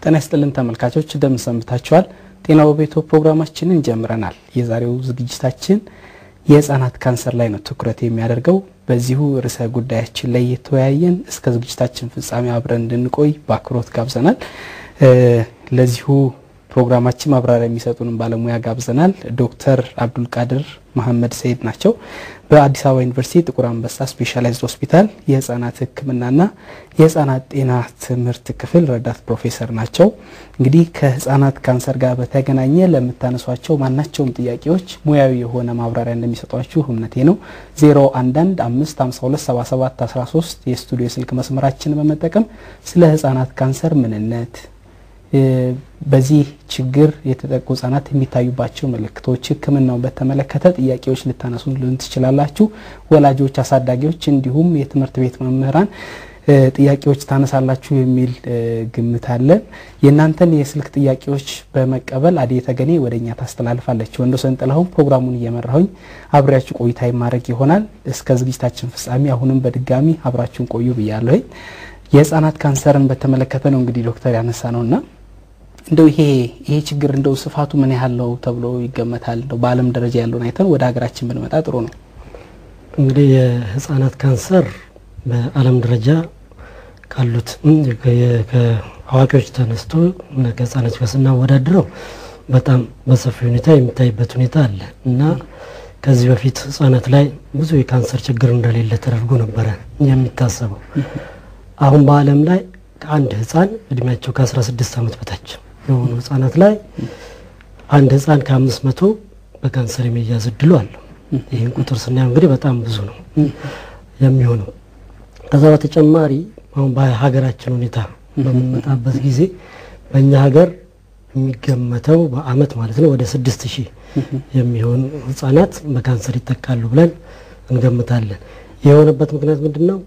ጤና ይስጥልን ተመልካቾች እንደምን ሰንብታችኋል? ጤና በቤቶ ፕሮግራማችንን ጀምረናል። የዛሬው ዝግጅታችን የህፃናት ካንሰር ላይ ነው ትኩረት የሚያደርገው። በዚሁ ርዕሰ ጉዳያችን ላይ የተወያየን እስከ ዝግጅታችን ፍጻሜ አብረን እንድንቆይ በአክብሮት ጋብዘናል። ለዚሁ ፕሮግራማችን ማብራሪያ የሚሰጡንም ባለሙያ ጋብዘናል። ዶክተር አብዱልቃድር መሐመድ ሰይድ ናቸው። በአዲስ አበባ ዩኒቨርሲቲ ጥቁር አንበሳ ስፔሻላይዝድ ሆስፒታል የህፃናት ሕክምናና የህፃናት ጤና ትምህርት ክፍል ረዳት ፕሮፌሰር ናቸው። እንግዲህ ከህፃናት ካንሰር ጋር በተገናኘ ለምታነሷቸው ማናቸውም ጥያቄዎች ሙያዊ የሆነ ማብራሪያ እንደሚሰጧችሁ እምነቴ ነው። 011 552 77 13 የስቱዲዮ የስልክ መስመራችን በመጠቀም ስለ ህፃናት ካንሰር ምንነት በዚህ ችግር የተጠቁ ህጻናት የሚታዩባቸው ምልክቶች፣ ህክምናውን በተመለከተ ጥያቄዎች ልታነሱልን ትችላላችሁ። ወላጆች፣ አሳዳጊዎች እንዲሁም የትምህርት ቤት መምህራን ጥያቄዎች ታነሳላችሁ የሚል ግምት አለን። የእናንተን የስልክ ጥያቄዎች በመቀበል አዴ ተገኔ ወደ እኛ ታስተላልፋለች። ወንዶሰን ጥላሁን ፕሮግራሙን እየመራሁኝ አብሬያችሁ ቆይታ የማድረግ ይሆናል። እስከ ዝግጅታችን ፍጻሜ አሁንም በድጋሚ አብራችሁን ቆዩ ብያለሁኝ። የህጻናት ካንሰርን በተመለከተ ነው እንግዲህ ዶክተር ያነሳ ነውና እንደው ይሄ ይሄ ችግር እንደው ስፋቱ ምን ያህል ነው ተብሎ ይገመታል? እንደው በዓለም ደረጃ ያለውን አይተን ወደ ሀገራችን ብንመጣ ጥሩ ነው። እንግዲህ የህፃናት ካንሰር በዓለም ደረጃ ካሉት ከአዋቂዎች ተነስቶ ከህፃናት ጋር ስናወዳድረው በጣም በሰፊ ሁኔታ የሚታይበት ሁኔታ አለ እና ከዚህ በፊት ህጻናት ላይ ብዙ የካንሰር ችግር እንደሌለ ተደርጎ ነበረ የሚታሰበው። አሁን በዓለም ላይ ከአንድ ህፃን እድሜያቸው ከ16 ዓመት በታች የሆኑ ህጻናት ላይ አንድ ህፃን ከአምስት መቶ በካንሰር የመያዝ እድሉ አለው። ይህን ቁጥር ስናየው እንግዲህ በጣም ብዙ ነው የሚሆነው። ከዛ በተጨማሪ አሁን በሀገራችን ሁኔታ በምንመጣበት ጊዜ በእኛ ሀገር የሚገመተው በአመት ማለት ነው ወደ ስድስት ሺህ የሚሆኑ ህጻናት በካንሰር ይጠቃሉ ብለን እንገምታለን። የሆነበት ምክንያት ምንድን ነው?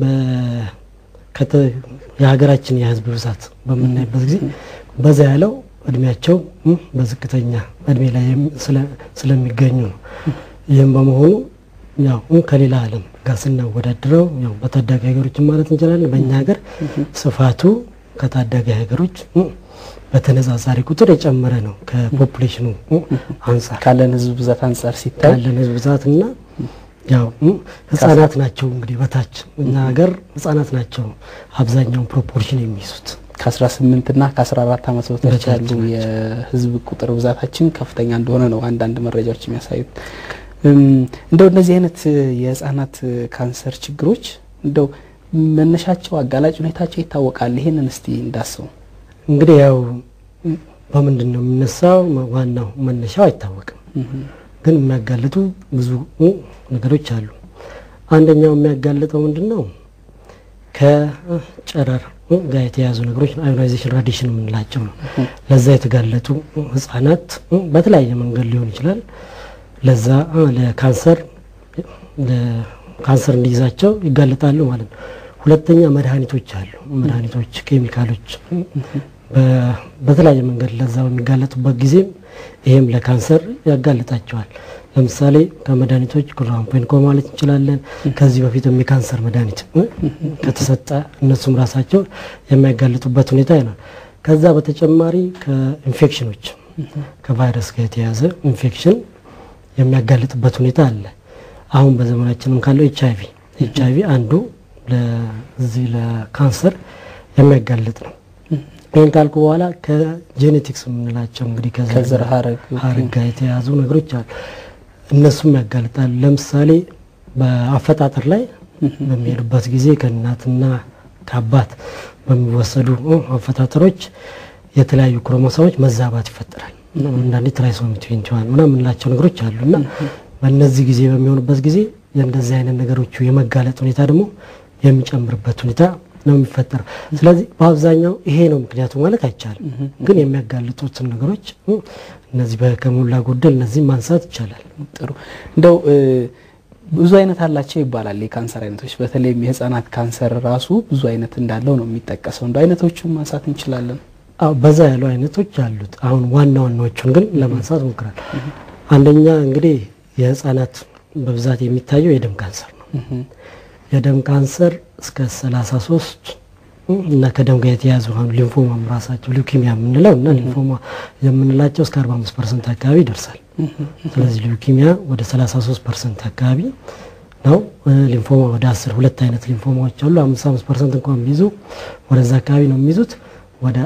የሀገራችን የህዝብ ብዛት በምናይበት ጊዜ በዛ ያለው እድሜያቸው በዝቅተኛ እድሜ ላይ ስለሚገኙ ነው። ይህም በመሆኑ ያው ከሌላ ዓለም ጋር ስናወዳድረው ያው በታዳጊ ሀገሮችን ማለት እንችላለን። በእኛ ሀገር ስፋቱ ከታዳጊ ሀገሮች በተነጻጻሪ ቁጥር የጨመረ ነው። ከፖፑሌሽኑ አንጻር ካለን ህዝብ ብዛት አንጻር ሲታይ ካለን ህዝብ ብዛትና ያው ህጻናት ናቸው እንግዲህ በታች እኛ ሀገር ህጻናት ናቸው አብዛኛውን ፕሮፖርሽን የሚይዙት ከ18 እና ከ14 ዓመት በታች ያሉ የህዝብ ቁጥር ብዛታችን ከፍተኛ እንደሆነ ነው አንዳንድ መረጃዎች የሚያሳዩት። እንደው እነዚህ አይነት የህጻናት ካንሰር ችግሮች እንደው መነሻቸው አጋላጭ ሁኔታቸው ይታወቃል? ይሄንን እስቲ እንዳሰው። እንግዲህ ያው በምንድን ነው የሚነሳው? ዋናው መነሻው አይታወቅም ግን የሚያጋልጡ ብዙ ነገሮች አሉ። አንደኛው የሚያጋልጠው ምንድን ነው? ከጨረር ጋር የተያያዙ ነገሮች አዮናይዜሽን ራዲሽን የምንላቸው ነው። ለዛ የተጋለጡ ህጻናት በተለያየ መንገድ ሊሆን ይችላል። ለዛ ለካንሰር ካንሰር እንዲይዛቸው ይጋለጣሉ ማለት ነው። ሁለተኛ መድኃኒቶች አሉ። መድኃኒቶች፣ ኬሚካሎች በተለያየ መንገድ ለዛ በሚጋለጡበት ጊዜም ይሄም ለካንሰር ያጋልጣቸዋል። ለምሳሌ ከመድኃኒቶች ክሎራምፔን ማለት እንችላለን። ከዚህ በፊት የካንሰር መድኃኒት ከተሰጠ እነሱም ራሳቸው የሚያጋልጡበት ሁኔታ ይናል። ከዛ በተጨማሪ ከኢንፌክሽኖች ከቫይረስ ጋር የተያዘ ኢንፌክሽን የሚያጋልጥበት ሁኔታ አለ። አሁን በዘመናችንም ካለው ኤች አይቪ ኤች አይቪ አንዱ ለዚህ ለካንሰር የሚያጋልጥ ነው። ይህን ካልኩ በኋላ ከጄኔቲክስ የምንላቸው እንግዲህ ከዘር ሀረግ ጋር የተያዙ ነገሮች አሉ። እነሱም ያጋልጣሉ። ለምሳሌ በአፈጣጠር ላይ በሚሄዱበት ጊዜ ከእናትና ከአባት በሚወሰዱ አፈጣጠሮች የተለያዩ ክሮሞሶሞች መዛባት ይፈጠራል። አንዳንዴ ትራይሶሚ ትዌንቲ ዋን ምናምን የምንላቸው ነገሮች አሉ እና በእነዚህ ጊዜ በሚሆኑበት ጊዜ የእንደዚህ አይነት ነገሮቹ የመጋለጥ ሁኔታ ደግሞ የሚጨምርበት ሁኔታ ነው የሚፈጠረው። ስለዚህ በአብዛኛው ይሄ ነው ምክንያቱ ማለት አይቻልም፣ ግን የሚያጋልጡትን ነገሮች እነዚህ ከሞላ ጎደል እነዚህ ማንሳት ይቻላል። ጥሩ እንደው ብዙ አይነት አላቸው ይባላል የካንሰር አይነቶች። በተለይም የህፃናት ካንሰር ራሱ ብዙ አይነት እንዳለው ነው የሚጠቀሰው። እንደ አይነቶቹን ማንሳት እንችላለን? አዎ በዛ ያሉ አይነቶች አሉት። አሁን ዋና ዋናዎቹን ግን ለማንሳት ሞክራል። አንደኛ እንግዲህ የህፃናት በብዛት የሚታየው የደም ካንሰር ነው። የደም ካንሰር እስከ 33 እና ከደም ጋር የተያያዙ አሁን ሊንፎማም ራሳቸው ሊውኪሚያ የምንለው እና ሊንፎማ የምንላቸው እስከ 45 ፐርሰንት አካባቢ ይደርሳል። ስለዚህ ሊውኪሚያ ወደ 33 ፐርሰንት አካባቢ ነው። ሊንፎማ ወደ 10 ሁለት አይነት ሊንፎማዎች አሉ። 55 ፐርሰንት እንኳን ቢይዙ ወደዛ አካባቢ ነው የሚይዙት ወደ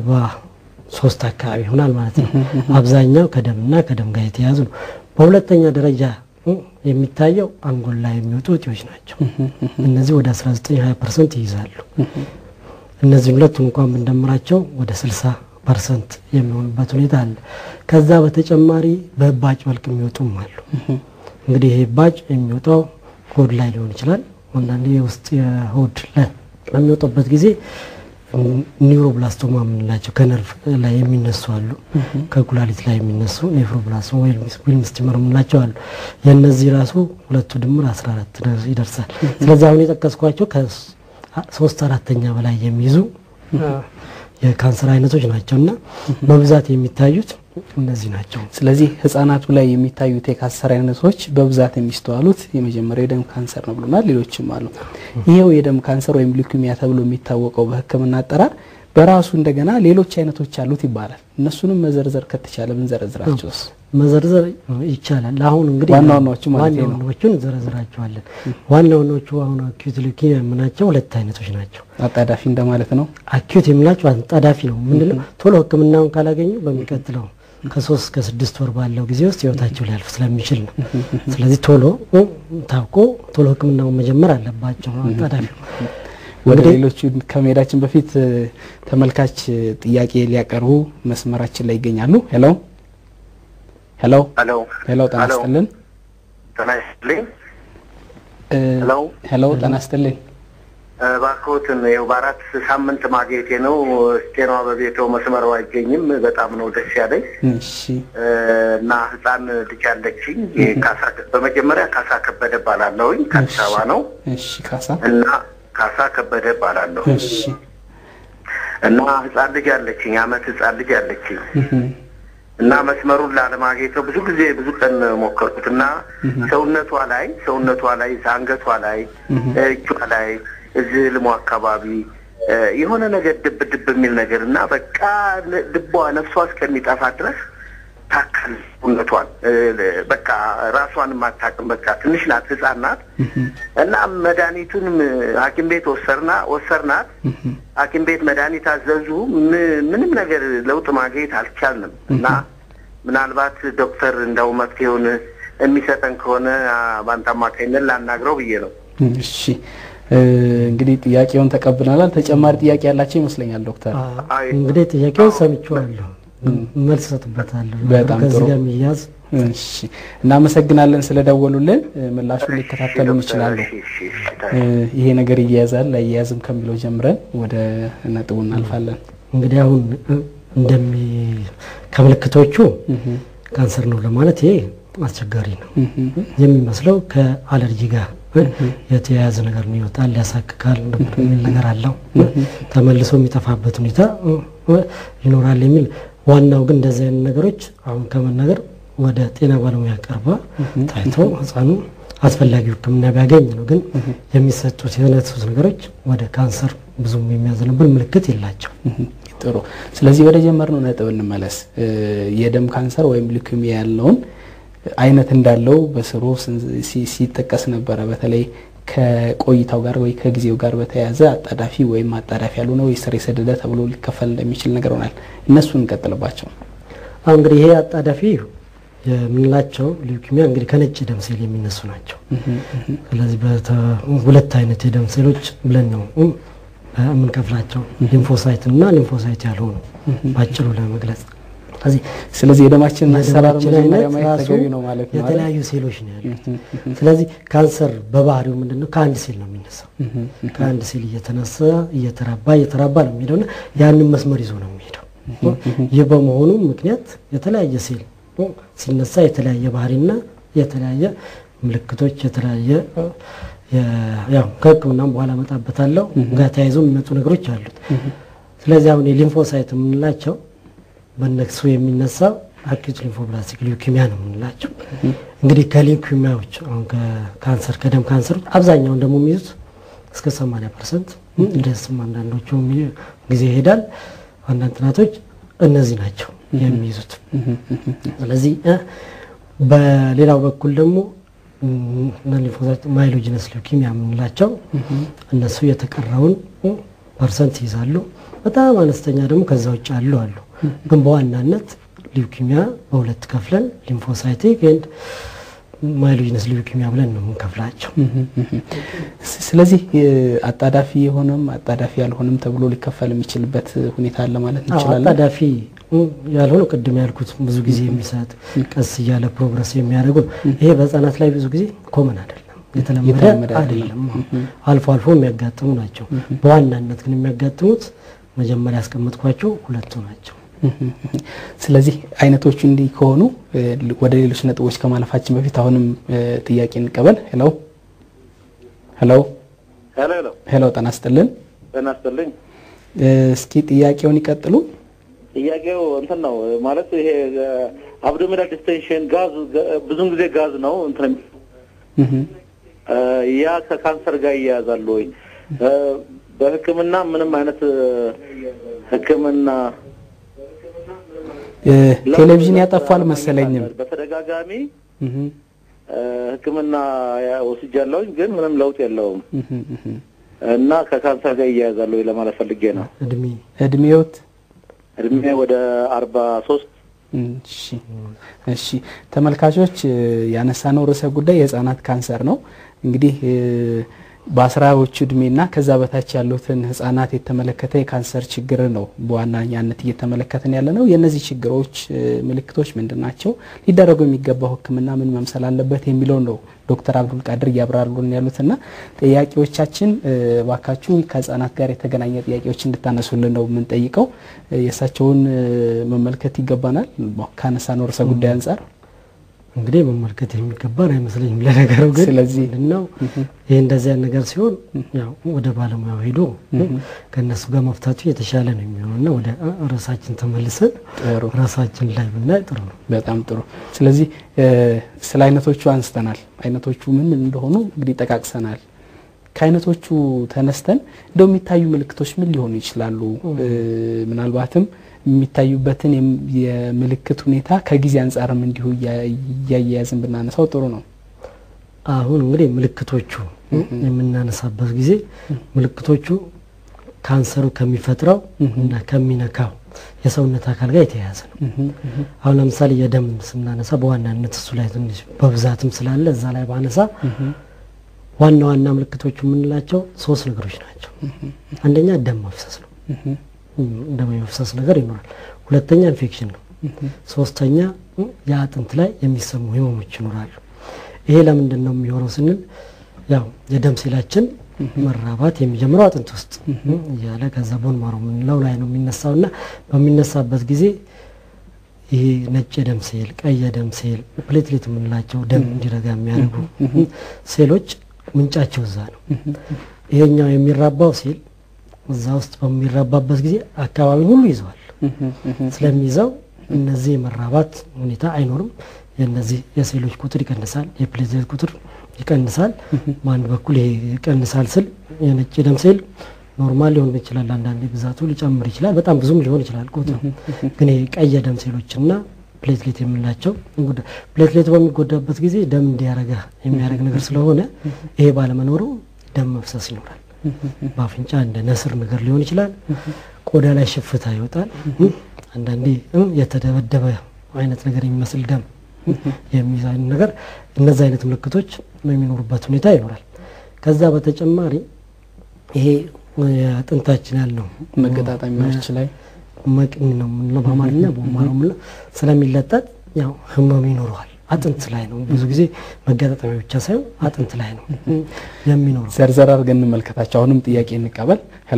43 አካባቢ ይሆናል ማለት ነው። አብዛኛው ከደምና ከደም ጋር የተያያዙ ነው። በሁለተኛ ደረጃ የሚታየው አንጎል ላይ የሚወጡ እጢዎች ናቸው። እነዚህ ወደ 19-20 ፐርሰንት ይይዛሉ። እነዚህ ሁለቱም እንኳን ብንደምራቸው ወደ 60 ፐርሰንት የሚሆኑበት ሁኔታ አለ። ከዛ በተጨማሪ በእባጭ መልክ የሚወጡም አሉ። እንግዲህ ይህ እባጭ የሚወጣው ሆድ ላይ ሊሆን ይችላል። አንዳንዴ የውስጥ የሆድ ላይ በሚወጣበት ጊዜ ኒውሮብላስቶማ የምንላቸው ከነርቭ ላይ የሚነሱ አሉ። ከኩላሊት ላይ የሚነሱ ኔፍሮብላስቶማ ዊልም ስቲመር የምንላቸው አሉ። የእነዚህ ራሱ ሁለቱ ድምር 14 ይደርሳል። ስለዚህ አሁን የጠቀስኳቸው ከሶስት አራተኛ በላይ የሚይዙ የካንሰር አይነቶች ናቸው እና በብዛት የሚታዩት እነዚህ ናቸው። ስለዚህ ህጻናቱ ላይ የሚታዩት የካንሰር አይነቶች በብዛት የሚስተዋሉት የመጀመሪያው የደም ካንሰር ነው ብሎናል። ሌሎችም አሉ። ይሄው የደም ካንሰር ወይም ሊኩሚያ ተብሎ የሚታወቀው በሕክምና አጠራር በራሱ እንደገና ሌሎች አይነቶች አሉት ይባላል። እነሱንም መዘርዘር ከተቻለ ብንዘረዝራቸውስ? መዘርዘር ይቻላል። አሁን እንግዲህ ዋና ዋናዎቹ ማለት ነው። ዋና ዋናዎቹን እንዘረዝራቸዋለን። ዋና ዋናዎቹ አሁን አኪዩት ሊውኪሚያ የምናቸው ሁለት አይነቶች ናቸው። አጣዳፊ እንደማለት ነው። አኪዩት የምናቸው አጣዳፊ ነው። ምንድነው ቶሎ ህክምናውን ካላገኙ በሚቀጥለው ከሶስት ከስድስት ወር ባለው ጊዜ ውስጥ ህይወታቸው ሊያልፍ ስለሚችል ነው። ስለዚህ ቶሎ ታውቆ ቶሎ ህክምናውን መጀመር አለባቸው። አጣዳፊ ወደ ሌሎቹ ከመሄዳችን በፊት ተመልካች ጥያቄ ሊያቀርቡ መስመራችን ላይ ይገኛሉ። ሄሎ ሄሎ ሄሎ ሄሎ፣ ጤና ይስጥልን። ጤና ይስጥልኝ። ሄሎ ሄሎ፣ ጤና ይስጥልኝ። እባክዎትን ይኸው በአራት ሳምንት ማግኘቴ ነው። ጤና በቤቶ መስመሩ አይገኝም። በጣም ነው ደስ ያለኝ እሺ እና ህፃን ልጅ አለችኝ። ካሳ በመጀመሪያ ካሳ ከበደ እባላለሁኝ ከአዲስ አበባ ነው እሺ፣ ካሳ እና ካሳ ከበደ እባላለሁ እሺ፣ እና ህፃን ልጅ አለችኝ። አመት ህፃን ልጅ አለችኝ እና መስመሩን ላለማግኘት ነው ብዙ ጊዜ ብዙ ቀን ሞከርኩት እና ሰውነቷ ላይ ሰውነቷ ላይ አንገቷ ላይ እጇ ላይ እዚህ ልሞ አካባቢ የሆነ ነገር ድብ ድብ የሚል ነገር እና በቃ ልቧ ነፍሷ እስከሚጠፋ ድረስ ታካል ሰውነቷን በቃ ራሷን የማታውቅም በቃ ትንሽ ናት፣ ህፃን ናት እና መድኃኒቱን ሐኪም ቤት ወሰርና ወሰርናት ሐኪም ቤት መድኃኒት አዘዙ። ምንም ነገር ለውጥ ማግኘት አልቻልንም እና ምናልባት ዶክተር እንደው መፍትሄውን የሚሰጠን ከሆነ በአንተ አማካኝነት ላናግረው ብዬ ነው። እሺ እንግዲህ ጥያቄውን ተቀብለናል። ተጨማሪ ጥያቄ ያላቸው ይመስለኛል ዶክተር። እንግዲህ ጥያቄውን ሰምቼዋለሁ፣ መልስ እሰጥበታለሁ። በጣም ከዚህ ጥሩ። ጋር የሚያዝ እሺ እናመሰግናለን ስለደወሉልን። ምላሹን ሊከታተሉን ይችላሉ። እሺ፣ እሺ፣ እሺ፣ ይሄ ነገር ይያያዛል ላይያያዝም ከሚለው ጀምረን ወደ ነጥቡ እናልፋለን። እንግዲህ አሁን እንደሚ ከምልክቶቹ ካንሰር ነው ለማለት ይሄ አስቸጋሪ ነው የሚመስለው ከአለርጂ ጋር የተያያዘ ነገር ነው። ይወጣል፣ ያሳክካል የሚል ነገር አለው። ተመልሶ የሚጠፋበት ሁኔታ ይኖራል የሚል ዋናው ግን እንደዚህ አይነት ነገሮች አሁን ከመናገር ወደ ጤና ባለሙያ ቀርባ ታይቶ ህፃኑ አስፈላጊው ሕክምና ቢያገኝ ነው። ግን የሚሰጡት የተነሱት ነገሮች ወደ ካንሰር ብዙም የሚያዘንብል ምልክት የላቸው። ጥሩ። ስለዚህ ወደ ጀመርነው ነጥብ እንመለስ። የደም ካንሰር ወይም ሊኩሚያ ያለውን አይነት እንዳለው በስሩ ሲ- ሲጠቀስ ነበረ። በተለይ ከቆይታው ጋር ወይ ከጊዜው ጋር በተያያዘ አጣዳፊ ወይም አጣዳፊ ያልሆነ ወይ ስር የሰደደ ተብሎ ሊከፈል እንደሚችል ነገር ሆናል። እነሱን እንቀጥልባቸው። አሁን እንግዲህ ይሄ አጣዳፊ የምንላቸው ሊውኪሚያ እንግዲህ ከነጭ ደም ሴል የሚነሱ ናቸው። ስለዚህ በተ- ሁለት አይነት የደም ሴሎች ብለን ነው የምንከፍላቸው ሊምፎሳይት እና ሊምፎሳይት ያልሆኑ ባጭሩ ለመግለጽ። ስለዚህ ስለዚህ የደማችንን አሰራር የደማችን መጀመሪያ አይነት ማየት ራሱ ተገቢ ነው ማለት ነው። አይደል? የተለያዩ ሴሎች ነው ያሉት። ስለዚህ ካንሰር በባህሪው ምንድን ነው? ከአንድ ሴል ነው የሚነሳው። ከአንድ ሴል እየተነሳ እየተራባ እየተራባ ነው የሚሄደው እና ያንን መስመር ይዞ ነው የሚሄደው። ይህ በመሆኑ ምክንያት የተለያየ ሴል ሲነሳ የተለያየ ባህሪና የተለያየ ምልክቶች የተለያየ የ- ያው ከሕክምናም በኋላ እመጣበታለሁ ጋር ተያይዞ የሚመጡ ነገሮች አሉት። ስለዚህ አሁን የሊምፎሳይት የምንላቸው በእነሱ የሚነሳው አኪዩት ሊምፎብላስቲክ ሊውኪሚያ ነው የምንላቸው። እንግዲህ ከሊውኪሚያዎች አሁን ከካንሰር ከደም ካንሰሮች አብዛኛውን ደግሞ የሚይዙት እስከ 80 ፐርሰንት እንደስም አንዳንዶቹ ጊዜ ይሄዳል። አንዳንድ ጥናቶች እነዚህ ናቸው የሚይዙት። ስለዚህ በሌላው በኩል ደግሞ ሊምፎሳይት ማይሎጂነስ ሊውኪሚያ የምንላቸው እነሱ የተቀረውን ፐርሰንት ይይዛሉ። በጣም አነስተኛ ደግሞ ከዛ ውጭ አሉ አሉ። ግን በዋናነት ሊውኪሚያ በሁለት ከፍለን ሊምፎሳይቲክ ኤንድ ማይሎጂነስ ሊውኪሚያ ብለን ነው የምንከፍላቸው። ስለዚህ አጣዳፊ የሆነም አጣዳፊ ያልሆነም ተብሎ ሊከፈል የሚችልበት ሁኔታ አለ ማለት እንችላለን። አጣዳፊ ያልሆነው ቅድም ያልኩት ብዙ ጊዜ የሚሰጥ ቀስ እያለ ፕሮግረስ የሚያደርጉ ነው። ይሄ በህጻናት ላይ ብዙ ጊዜ ኮመን አይደለም፣ የተለመደ አይደለም። አልፎ አልፎ የሚያጋጥሙ ናቸው። በዋናነት ግን የሚያጋጥሙት መጀመሪያ ያስቀመጥኳቸው ሁለቱ ናቸው። ስለዚህ አይነቶቹ እንዲህ ከሆኑ ወደ ሌሎች ነጥቦች ከማለፋችን በፊት አሁንም ጥያቄ እንቀበል። ሄሎ ሄሎ ሄሎ ሄሎ ሄሎ፣ ጤና ይስጥልን። ጤና ይስጥልኝ። እስኪ ጥያቄውን ይቀጥሉ። ጥያቄው እንትን ነው ማለት ይሄ አብዶሚናል ዲስቴንሽን ጋዝ ብዙን ጊዜ ጋዝ ነው እንትን ያ ከካንሰር ጋር ይያያዛል ወይ? በሕክምና ምንም አይነት ሕክምና ቴሌቪዥን ያጠፋል መሰለኝም። በተደጋጋሚ ሕክምና ወስጃለሁኝ ግን ምንም ለውጥ የለውም እና ከካንሰር ጋር ይያያዛል ወይ ለማለት ፈልጌ ነው። እድሜ እድሜዎት እድሜ ወደ አርባ ሶስት እሺ እሺ ተመልካቾች ያነሳነው ርዕሰ ጉዳይ የህፃናት ካንሰር ነው። እንግዲህ በአስራዎቹ እድሜና ከዛ በታች ያሉትን ህጻናት የተመለከተ የካንሰር ችግር ነው በዋናኛነት እየተመለከትን ያለ ነው። የእነዚህ ችግሮች ምልክቶች ምንድን ናቸው? ሊደረጉ የሚገባው ህክምና ምን መምሰል አለበት የሚለው ነው ዶክተር አብዱል ቃድር እያብራሩልን ያሉትና ጥያቄዎቻችን ባካችሁ ከህጻናት ጋር የተገናኘ ጥያቄዎች እንድታነሱልን ነው የምንጠይቀው። የእሳቸውን መመልከት ይገባናል ካነሳነው ርዕሰ ጉዳይ አንጻር እንግዲህ መመልከት የሚገባን አይመስለኝም። ለነገሩ ግን ስለዚህ ምንድነው ይህ እንደዚያ ነገር ሲሆን ያው ወደ ባለሙያው ሄዶ ከእነሱ ጋር መፍታቱ የተሻለ ነው የሚሆነው እና ወደ ራሳችን ተመልሰን ጥሩ ራሳችን ላይ ብናይ ጥሩ ነው። በጣም ጥሩ። ስለዚህ ስለ አይነቶቹ አንስተናል። አይነቶቹ ምን ምን እንደሆኑ እንግዲህ ጠቃቅሰናል። ከአይነቶቹ ተነስተን እንደው የሚታዩ ምልክቶች ምን ሊሆኑ ይችላሉ? ምናልባትም የሚታዩበትን የምልክት ሁኔታ ከጊዜ አንጻርም እንዲሁ እያያያዝን ብናነሳው ጥሩ ነው። አሁን እንግዲህ ምልክቶቹ የምናነሳበት ጊዜ ምልክቶቹ ካንሰሩ ከሚፈጥረው እና ከሚነካው የሰውነት አካል ጋር የተያያዘ ነው። አሁን ለምሳሌ የደም ስናነሳ በዋናነት እሱ ላይ ትንሽ በብዛትም ስላለ እዛ ላይ ባነሳ ዋና ዋና ምልክቶቹ የምንላቸው ሶስት ነገሮች ናቸው። አንደኛ ደም መፍሰስ ነው። ደም የመፍሰስ ነገር ይኖራል። ሁለተኛ ኢንፌክሽን ነው። ሶስተኛ የአጥንት ላይ የሚሰሙ ህመሞች ይኖራሉ። ይሄ ለምንድን ነው የሚሆነው ስንል ያው የደም ሴላችን መራባት የሚጀምረው አጥንት ውስጥ እያለ ከዛ ቦን ማሮ የምንለው ላይ ነው የሚነሳው እና በሚነሳበት ጊዜ ይሄ ነጭ የደም ሴል፣ ቀይ የደም ሴል፣ ፕሌትሌት የምንላቸው ደም እንዲረጋ የሚያደርጉ ሴሎች ምንጫቸው እዛ ነው። ይሄኛው የሚራባው ሴል እዛ ውስጥ በሚራባበት ጊዜ አካባቢን ሁሉ ይዘዋል። ስለሚይዘው እነዚህ የመራባት ሁኔታ አይኖርም። የነዚህ የሴሎች ቁጥር ይቀንሳል፣ የፕሌትሌት ቁጥር ይቀንሳል። በአንድ በኩል ይሄ ይቀንሳል ስል የነጭ ደም ሴል ኖርማል ሊሆን ይችላል፣ አንዳንዴ ብዛቱ ሊጨምር ይችላል፣ በጣም ብዙም ሊሆን ይችላል ቁጥሩ። ግን ይሄ ቀይ የደም ሴሎችና ፕሌትሌት የምንላቸው ፕሌትሌት በሚጎዳበት ጊዜ ደም እንዲያረጋ የሚያደርግ ነገር ስለሆነ ይሄ ባለመኖሩ ደም መፍሰስ ይኖራል። በአፍንጫ እንደ ነስር ነገር ሊሆን ይችላል። ቆዳ ላይ ሽፍታ ይወጣል። አንዳንዴ የተደበደበ አይነት ነገር የሚመስል ደም የሚይዝ አይነት ነገር እነዚህ አይነት ምልክቶች የሚኖሩበት ሁኔታ ይኖራል። ከዛ በተጨማሪ ይሄ አጥንታችን ያልነው መገጣጠሚያዎች ላይ መቅኒ ነው የምንለው በአማርኛ ቦማ ነው የምንለው ስለሚለጠጥ ያው ህመም ይኖረዋል። አጥንት ላይ ነው ብዙ ጊዜ መገጣጠሚያ ብቻ ሳይሆን አጥንት ላይ ነው የሚኖረው። ዘርዘር አድርገን እንመልከታቸው። አሁንም ጥያቄ እንቀበል። ሄሎ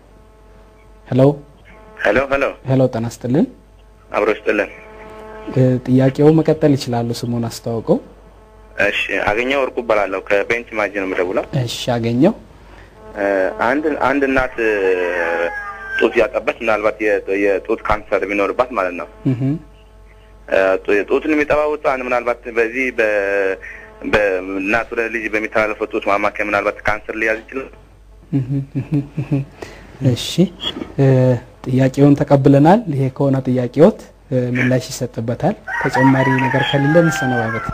ሄሎ ሄሎ ሄሎ ሄሎ፣ ጤና ይስጥልን። አብሮ ይስጥልን። ጥያቄው መቀጠል ይችላሉ። ስሙን አስተዋውቀው። እሺ አገኘው ወርቁ እባላለሁ ከቤንች ማጂ ነው የምደውለው። እሺ አገኘው። አንድ አንድ እናት ጡት ያጠባች ምናልባት የጡት ካንሰር ቢኖርባት ማለት ነው ጡትን የሚጠባውጡ አንድ ምናልባት በዚህ በእናት ወደ ልጅ በሚተላለፈው ጡት ማማከያ ምናልባት ካንሰር ሊያዝ ይችላል። እሺ ጥያቄውን ተቀብለናል። ይሄ ከሆነ ጥያቄዎት ምላሽ ይሰጥበታል። ተጨማሪ ነገር ከሌለ እንሰነባበት።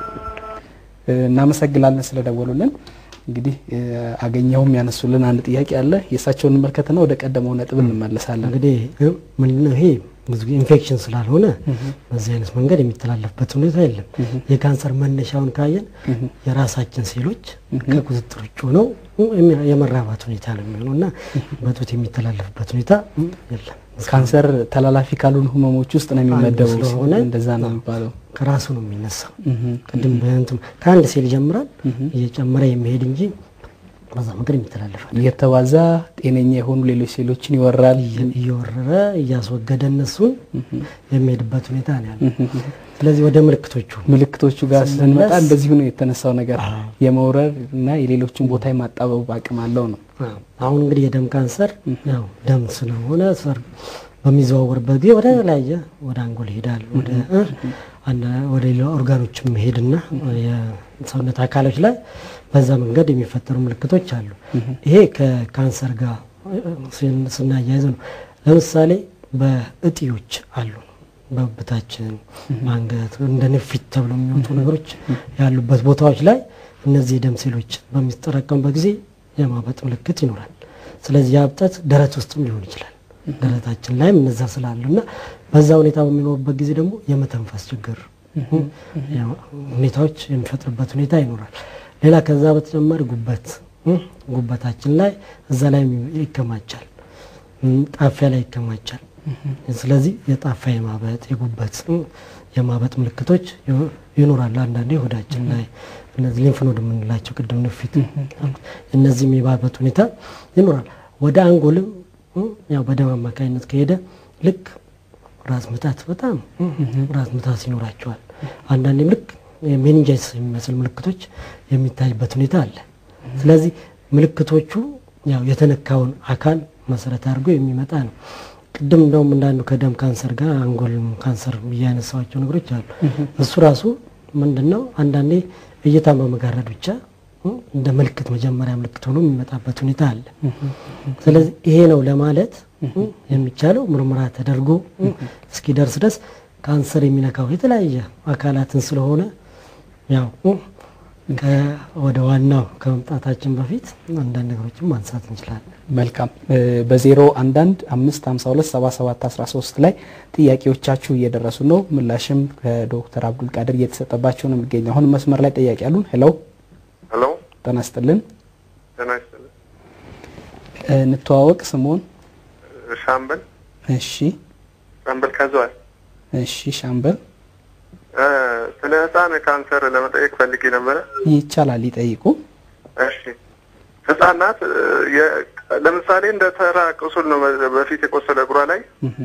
እናመሰግናለን ስለደወሉልን። እንግዲህ አገኘውም ያነሱልን አንድ ጥያቄ አለ። የእሳቸውን እንመልከትና ወደ ቀደመው ነጥብ እንመለሳለን። እንግዲህ ምንድነው ይሄ ብዙ ኢንፌክሽን ስላልሆነ በዚህ አይነት መንገድ የሚተላለፍበት ሁኔታ የለም። የካንሰር መነሻውን ካየን የራሳችን ሴሎች ከቁጥጥር ውጭ ሆነው የመራባት ሁኔታ ነው የሚሆነው እና በጡት የሚተላለፍበት ሁኔታ የለም። ካንሰር ተላላፊ ካልሆኑ ህመሞች ውስጥ ነው የሚመደበው ስለሆነ እንደዛ ነው የሚባለው። ከራሱ ነው የሚነሳው። ቅድም በእንትም ከአንድ ሴል ይጀምራል እየጨመረ የሚሄድ እንጂ በዛ መንገድ የሚተላለፋል። እየተባዛ ጤነኛ የሆኑ ሌሎች ሴሎችን ይወራል። እየወረረ እያስወገደ እነሱን የሚሄድበት ሁኔታ ነው ያለው። ስለዚህ ወደ ምልክቶቹ ምልክቶቹ ጋር ስንመጣ ስንመለስ እንደዚሁ ነው የተነሳው ነገር የመውረር እና የሌሎችን ቦታ የማጣበብ አቅም አለው ነው። አሁን እንግዲህ የደም ካንሰር ያው ደም ስለሆነ ሰር በሚዘዋወርበት ጊዜ ወደ ተለያየ ወደ አንጎል ይሄዳል፣ ወደ አንዳ- ወደ ሌላ ኦርጋኖችም መሄድና የሰውነት አካሎች ላይ በዛ መንገድ የሚፈጠሩ ምልክቶች አሉ። ይሄ ከካንሰር ጋር ስን- ስናያይዘው ነው። ለምሳሌ በእጢዎች አሉ በብታችን ማንገት እንደ ንፊት ተብሎ የሚወጡ ነገሮች ያሉበት ቦታዎች ላይ እነዚህ የደም ሴሎች በሚጠራቀሙበት ጊዜ የማበጥ ምልክት ይኖራል። ስለዚህ ያ እብጠት ደረት ውስጥም ሊሆን ይችላል። ደረታችን ላይም እነዛ ስላሉ እና በዛ ሁኔታ በሚኖርበት ጊዜ ደግሞ የመተንፈስ ችግር ያው ሁኔታዎች የሚፈጥርበት ሁኔታ ይኖራል። ሌላ ከዛ በተጨማሪ ጉበት ጉበታችን ላይ እዛ ላይ ይከማቻል፣ ጣፊያ ላይ ይከማቻል። ስለዚህ የጣፋ የማበጥ የጉበት የማበጥ ምልክቶች ይኖራሉ። አንዳንዴ ሆዳችን ላይ እነዚህ ሊንፍ ኖድ የምንላቸው ቅድም ንፊት እነዚህም የማበጥ ሁኔታ ይኖራል። ወደ አንጎልም ያው በደም አማካኝነት ከሄደ ልክ ራስ ምታት በጣም ራስ ምታት ይኖራቸዋል። አንዳንዴም ልክ ሜኒንጃይስ የሚመስል ምልክቶች የሚታይበት ሁኔታ አለ። ስለዚህ ምልክቶቹ ያው የተነካውን አካል መሰረት አድርጎ የሚመጣ ነው። ቅድም እንደውም እንዳንዱ ከደም ካንሰር ጋር አንጎል ካንሰር እያነሳዋቸው ነገሮች አሉ። እሱ ራሱ ምንድን ነው አንዳንዴ እይታን በመጋረድ ብቻ እንደ ምልክት መጀመሪያ ምልክት ሆኖ የሚመጣበት ሁኔታ አለ። ስለዚህ ይሄ ነው ለማለት የሚቻለው ምርመራ ተደርጎ እስኪደርስ ድረስ ካንሰር የሚነካው የተለያየ አካላትን ስለሆነ ያው ወደ ዋናው ከመምጣታችን በፊት አንዳንድ ነገሮችን ማንሳት እንችላለን። መልካም በዜሮ አንዳንድ አምስት ሀምሳ ሁለት ሰባ ሰባት አስራ ሶስት ላይ ጥያቄዎቻችሁ እየደረሱ ነው። ምላሽም ከዶክተር አብዱል ቃድር እየተሰጠባቸው ነው የሚገኘው። አሁን መስመር ላይ ጥያቄ አሉን። ሄሎ ሄሎ፣ ጤና ይስጥልን። ጤና ይስጥልኝ። እንተዋወቅ። ስሞን? ሻምበል እሺ፣ ሻምበል ከዘዋል። እሺ። ሻምበል ስለ ህፃን ካንሰር ለመጠየቅ ፈልጌ ነበረ። ይቻላል፣ ይጠይቁ። እሺ ህጻናት ለምሳሌ እንደ ተራ ቁስል ነው በፊት የቆሰለ እግሯ ላይ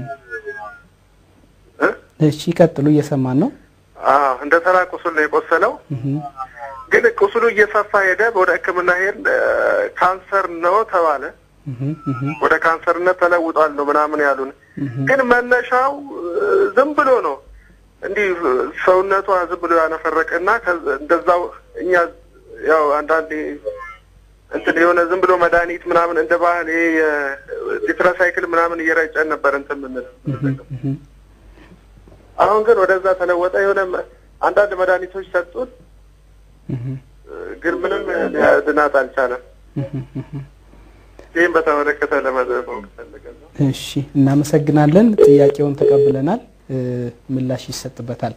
እ? እሺ፣ ይቀጥሉ። እየሰማን ነው። አዎ እንደ ተራ ቁስል ነው የቆሰለው። ግን ቁስሉ እየሰፋ ሄደ። ወደ ሕክምና ሄድ ካንሰር ነው ተባለ። ወደ ካንሰርነት ተለውጧል ነው ምናምን ያሉን። ግን መነሻው ዝም ብሎ ነው እንዲህ ሰውነቷ ዝም ብሎ ያነፈረቀና እንደዛው እኛ ያው አንዳንዴ እንትን የሆነ ዝም ብሎ መድኃኒት ምናምን እንደ ባህል ይሄ የቴትራሳይክል ምናምን እየረጨን ነበር እንትን ምንል። አሁን ግን ወደዛ ተለወጠ። የሆነ አንዳንድ መድኃኒቶች ሰጡን፣ ግን ምንም ሊያድናት አልቻለም። ይህም በተመለከተ ለመዘበው ፈልገን ነው። እሺ፣ እናመሰግናለን። ጥያቄውን ተቀብለናል። ምላሽ ይሰጥበታል።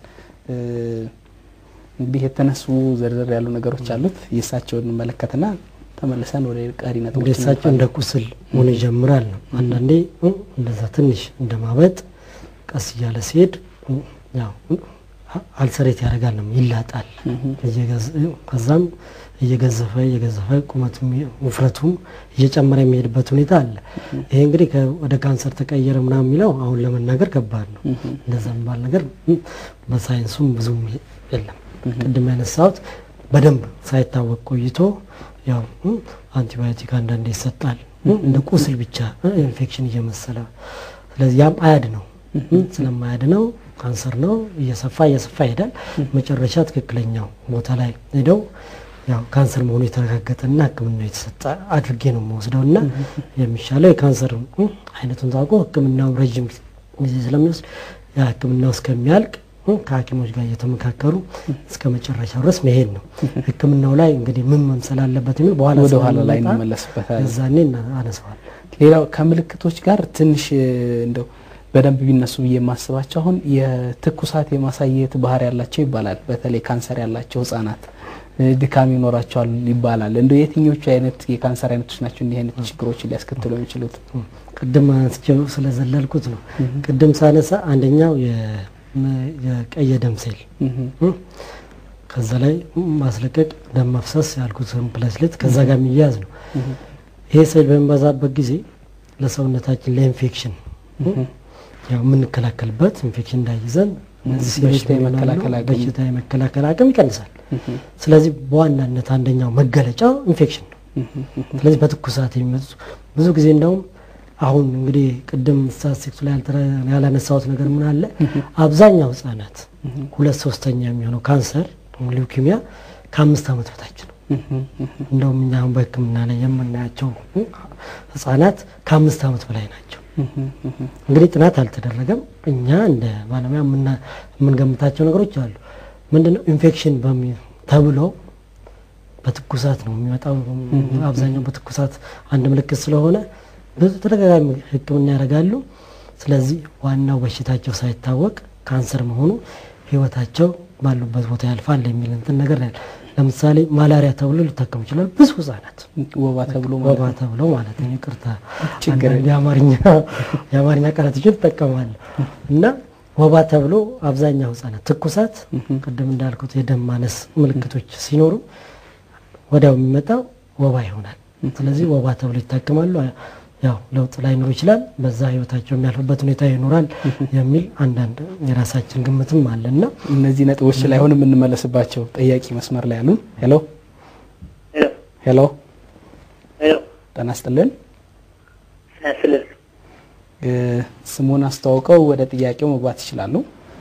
እንግዲህ የተነሱ ዘርዘር ያሉ ነገሮች አሉት። የእሳቸውን እንመለከትና ተመልሰን ወደ ቀሪ እንደ ነጥቦች እሳቸው እንደ ቁስል ሆኖ ይጀምራል ነው። አንዳንዴ እንደዛ ትንሽ እንደ ማበጥ ቀስ እያለ ሲሄድ ያው አልሰሬት ያደርጋል ነው ይላጣል። እየገዘ- ከዛም እየገዘፈ እየገዘፈ ቁመቱ ውፍረቱም እየጨመረ የሚሄድበት ሁኔታ አለ። ይሄ እንግዲህ ከ- ወደ ካንሰር ተቀየረ ምናምን የሚለው አሁን ለመናገር ከባድ ነው። እንደዛ የሚባል ነገር በሳይንሱም ብዙም የለም። ቅድም ያነሳሁት በደንብ ሳይታወቅ ቆይቶ ያው አንቲባዮቲክ አንዳንዴ ይሰጣል እንደ ቁስል ብቻ ኢንፌክሽን እየመሰለ ስለዚህ ያም አያድ ነው ስለማያድ ነው ካንሰር ነው እየሰፋ እየሰፋ ይሄዳል። መጨረሻ ትክክለኛው ቦታ ላይ ሄደው ያው ካንሰር መሆኑ የተረጋገጠና ሕክምናው የተሰጠ አድርጌ ነው የምወስደው እና የሚሻለው የካንሰር አይነቱን ታውቆ ሕክምናው ረዥም ጊዜ ስለሚወስድ ያ ሕክምናው እስከሚያልቅ ከሐኪሞች ጋር እየተመካከሩ እስከ መጨረሻው ድረስ መሄድ ነው። ሕክምናው ላይ እንግዲህ ምን መምሰል አለበት የሚል በኋላ ወደ ኋላ ላይ ስለምንመጣ እንመለስበታለን። እዛኔ አነሰዋል። ሌላው ከምልክቶች ጋር ትንሽ እንደው በደንብ ቢነሱ ብዬ የማስባቸው አሁን የትኩሳት የማሳየት ባህሪ ያላቸው ይባላል። በተለይ ካንሰር ያላቸው ህጻናት እ፣ ድካም ይኖራቸዋል ይባላል። እንደ የትኞቹ አይነት የካንሰር አይነቶች ናቸው እንዲህ አይነት ችግሮችን ሊያስከትሉ የሚችሉት? ቅድም አንስቼው ስለዘለልኩት ነው። ቅድም ሳነሳ አንደኛው የ- የቀይ ደም ሴል እህ፣ ከዛ ላይ ማስለቀቅ ደም መፍሰስ ያልኩት ፕሌትሌት ከዛ ጋር የሚያያዝ ነው። ይሄ ሴል በሚበዛበት ጊዜ ለሰውነታችን ለኢንፌክሽን ያው የምንከላከልበት ኢንፌክሽን እንዳይዘን እነዚህ ሴሎች በሽታ ምን ይሆናሉ? የመከላከል አቅም- በሽታ የመከላከል አቅም ይቀንሳል። ስለዚህ በዋናነት አንደኛው መገለጫው ኢንፌክሽን ነው። ስለዚህ በትኩሳት የሚመጡ ብዙ ጊዜ እንደውም አሁን እንግዲህ ቅድም ስታቲስቲክሱ ላይ ያልተረ- ያላነሳሁት ነገር ምን አለ አብዛኛው ህጻናት ሁለት ሶስተኛ የሚሆነው ካንሰር ሊውኪሚያ ከአምስት ዓመት በታች ነው። እንደውም እኛ አሁን በሕክምና ላይ የምናያቸው ህጻናት ከአምስት ዓመት በላይ ናቸው። እንግዲህ ጥናት አልተደረገም። እኛ እንደ ባለሙያ የምና- የምንገምታቸው ነገሮች አሉ። ምንድነው ኢንፌክሽን በሚ ተብሎ በትኩሳት ነው የሚመጣው። አብዛኛው በትኩሳት አንድ ምልክት ስለሆነ ብዙ ተደጋጋሚ ሕክምና ያደርጋሉ። ስለዚህ ዋናው በሽታቸው ሳይታወቅ ካንሰር መሆኑ ህይወታቸው ባሉበት ቦታ ያልፋል የሚል እንትን ነገር ነው። ለምሳሌ ማላሪያ ተብሎ ሊታከሙ ይችላል ብዙ ህጻናት ወባ ተብሎ ማለት ወባ ነው። ተብሎ ማለት ነው። ይቅርታ ችግር አንዳንድ የአማርኛ የአማርኛ ቃላቶችን እጠቀማለሁ እና ወባ ተብሎ አብዛኛው ህጻናት ትኩሳት፣ ቅድም እንዳልኩት የደም ማነስ ምልክቶች ሲኖሩ ወዲያው የሚመጣው ወባ ይሆናል። ስለዚህ ወባ ተብሎ ይታከማሉ። ያው ለውጥ ላይኖር ይችላል። በዛ ህይወታቸው የሚያልፍበት ሁኔታ ይኖራል የሚል አንዳንድ የራሳችን ግምትም አለና እነዚህ ነጥቦች ላይ አሁን የምንመለስባቸው ጠያቂ መስመር ላይ አሉ። ሄሎ ሄሎ ሄሎ፣ ሄሎ ጤና ይስጥልን። ስልል እ፣ ስሙን አስተዋውቀው ወደ ጥያቄው መግባት ይችላሉ።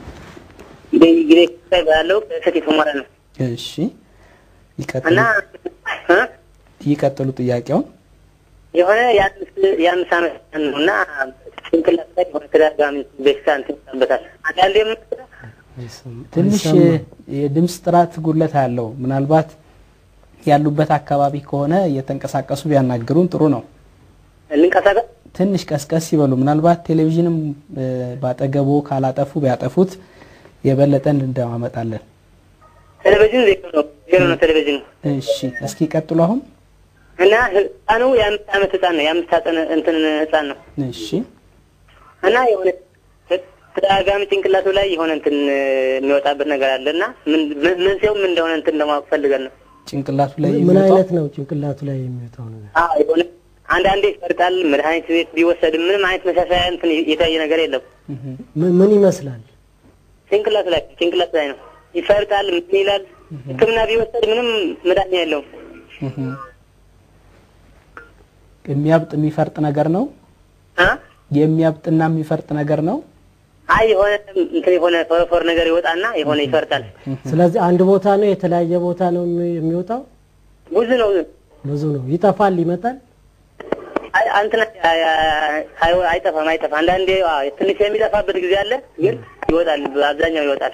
እንግዲህ ያለው ከሰት የተሞራ ነው እሺ፣ ይቀጥሉ እና እ? ይቀጥሉ ጥያቄውን። የሆነ የአምስት የአምስት ዓመት ህፃን ነው እና ጭንቅላት ላይ የሆነ ተደጋጋሚ በሽታ እንትን ይመጣበታል። አንዳንዴ የምትለው ትንሽ የድምፅ ጥራት ጉድለት አለው። ምናልባት ያሉበት አካባቢ ከሆነ እየተንቀሳቀሱ ቢያናግሩን ጥሩ ነው። ልንቀሳቀስ ትንሽ ቀስቀስ ይበሉ። ምናልባት ቴሌቪዥንም እ፣ ባጠገቦ ካላጠፉ ቢያጠፉት የበለጠን እንደማመጣለን። ቴሌቪዥን ዜሮ ነው ዜሮ ነው ቴሌቪዥኑ እሺ፣ እስኪ ቀጥሉ አሁን። እና ህፃኑ የአምስት ዓመት ህፃን ነው የአምስት ህፃን እንትን ህፃን ነው እሺ፣ እና የሆነ ተደጋጋሚ ጭንቅላቱ ላይ የሆነ እንትን የሚወጣበት ነገር አለ እና ምን- ምን- መንስኤው ምን እንደሆነ እንትን ለማወቅ ፈልገን ነው። ጭንቅላቱ ላይ ምን የሚወጣው አይነት ነው ጭንቅላቱ ላይ የሚወጣው ነገር? አዎ የሆነ አንዳንዴ ይፈርጣል። መድኃኒት ቤት ቢወሰድም ምንም አይነት መሻሻያ እንትን የታየ ነገር የለም። ምን- ምን ይመስላል? ጭንቅላቱ ላይ ጭንቅላቱ ላይ ነው ይፈርጣል። ምን ይላል? ሕክምና ቢወሰድ ምንም መድኃኒት የለውም። እህ። የሚያብጥ የሚፈርጥ ነገር ነው። አ የሚያብጥና የሚፈርጥ ነገር ነው። አይ የሆነ እንትን የሆነ ፎረፎር ነገር ይወጣና የሆነ ይፈርጣል። ስለዚህ አንድ ቦታ ነው የተለያየ ቦታ ነው የሚ- የሚወጣው? ብዙ ነው። ብዙ ነው። ይጠፋል፣ ይመጣል። አይ እንትን አይ- አይ- አይጠፋም አይጠፋም። አንዳንዴ አዎ፣ ትንሽ የሚጠፋበት ጊዜ አለ፣ ግን ይወጣል። አብዛኛው ይወጣል።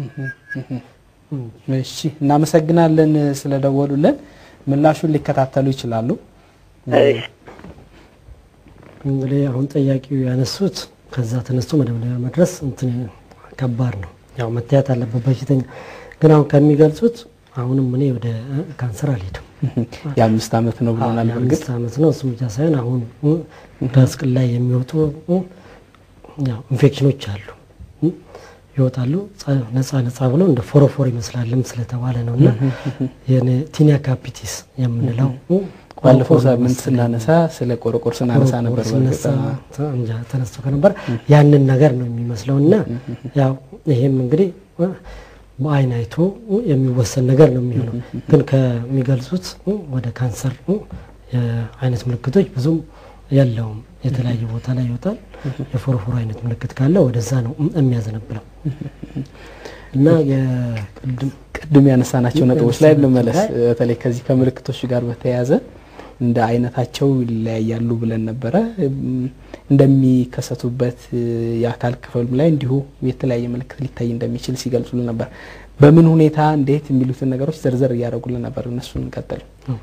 እሺ፣ እናመሰግናለን ስለደወሉልን። ምላሹን ሊከታተሉ ይችላሉ። እሺ። እንግዲህ አሁን ጠያቂው ያነሱት ከዛ ተነስቶ መደምደሚያ መድረስ እንትን ከባድ ነው። ያው መታየት አለበት በሽተኛ። ግን አሁን ከሚገልጹት አሁንም እኔ ወደ እ፣ ካንሰር አልሄድም። የአምስት ዓመት ነው ብሎናል። በእርግጥ የአምስት ዓመት ነው። እሱም ብቻ ሳይሆን አሁን እ፣ ከስቅል ላይ የሚወጡ እ፣ ያው ኢንፌክሽኖች አሉ እ፣ ይወጣሉ ጸ- ነጻ ነጻ ብለው እንደ ፎሮፎር ይመስላልም ስለተባለ ነው እና ቲኒያ ካፒቲስ የምንለው እ፣ ባለፈው ቆርቆሮ ሳምንት መሰለኝ ስናነሳ ስለ ቆረቆር ስናነሳ ነበር። በእርግጥ ሲነሳ እንጃ ተነስቶ ከነበር ያንን ነገር ነው የሚመስለው እና ያው ይሄም እንግዲህ እ፣ በአይን አይቶ እ፣ የሚወሰን ነገር ነው የሚሆነው። ግን ከሚገልጹት እ፣ ወደ ካንሰር እ፣ የአይነት ምልክቶች ብዙም የለውም። የተለያየ ቦታ ላይ ይወጣል። የፎረፎሮ አይነት ምልክት ካለ ወደዛ ነው እ፣ የሚያዘነብለው እና የቅድም ቅድም ያነሳናቸው ነጥቦች ላይ ልመለስ። በተለይ ከዚህ ከምልክቶች ጋር በተያያዘ እንደ አይነታቸው ይለያያሉ ብለን ነበረ። እንደሚከሰቱበት የአካል ክፍልም ላይ እንዲሁ የተለያየ ምልክት ሊታይ እንደሚችል ሲገልጹልን ነበር። በምን ሁኔታ እንዴት የሚሉትን ነገሮች ዘርዘር እያደረጉልን ነበር። እነሱን እንቀጥል።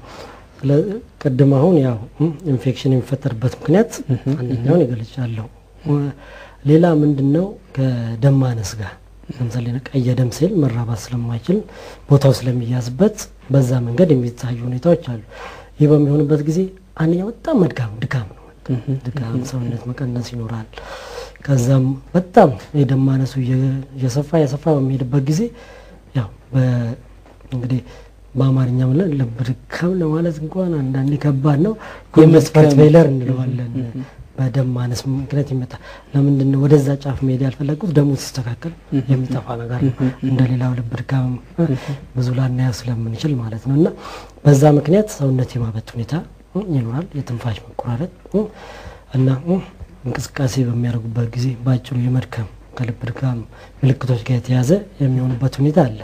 ቅድም አሁን ያው ኢንፌክሽን የሚፈጠርበት ምክንያት አንደኛውን ይገልጫለሁ። ሌላ ምንድን ነው ከደም ማነስ ጋር ለምሳሌ ቀይ ደም ሴል መራባት ስለማይችል ቦታው ስለሚያዝበት በዛ መንገድ የሚታዩ ሁኔታዎች አሉ። ይህ በሚሆንበት ጊዜ አንደኛው በጣም መድካም ድካም ነው። ድካም፣ ሰውነት መቀነስ ይኖራል። ከዛም በጣም የደም ማነሱ እየሰፋ የሰፋ በሚሄድበት ጊዜ ያው እንግዲህ በአማርኛ ብለን ልብ ድካም ለማለት እንኳን አንዳንዴ ከባድ ነው። የመስፈርት ፌለር እንለዋለን። በደም ማነስ ምክንያት ይመጣ። ለምንድን ነው ወደዛ ጫፍ መሄድ ያልፈለጉት? ደሙ ሲስተካከል የሚጠፋ ነገር ነው። እንደ ሌላው ልብ ድካም ብዙ ላናየው ስለምንችል ማለት ነው። እና በዛ ምክንያት ሰውነት የማበት ሁኔታ ይኖራል። የትንፋሽ መቆራረጥ እና እንቅስቃሴ በሚያደርጉበት ጊዜ በአጭሩ የመድከም ከልብ ድካም ምልክቶች ጋር የተያዘ የሚሆኑበት ሁኔታ አለ።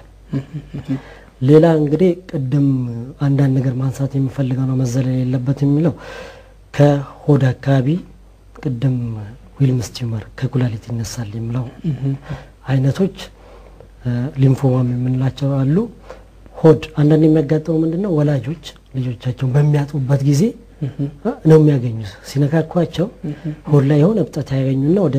ሌላ እንግዲህ ቅድም አንዳንድ ነገር ማንሳት የሚፈልገው ነው መዘለል የለበት የሚለው ከሆድ አካባቢ ቅድም ዊልምስ ቲዩመር ከኩላሊት ይነሳል የሚለው አይነቶች ሊምፎማም የምንላቸው አሉ። ሆድ አንዳንድ የሚያጋጥመው ምንድን ነው? ወላጆች ልጆቻቸውን በሚያጡበት ጊዜ ነው የሚያገኙት። ሲነካኳቸው ሆድ ላይ የሆነ እብጠት ያገኙና ወደ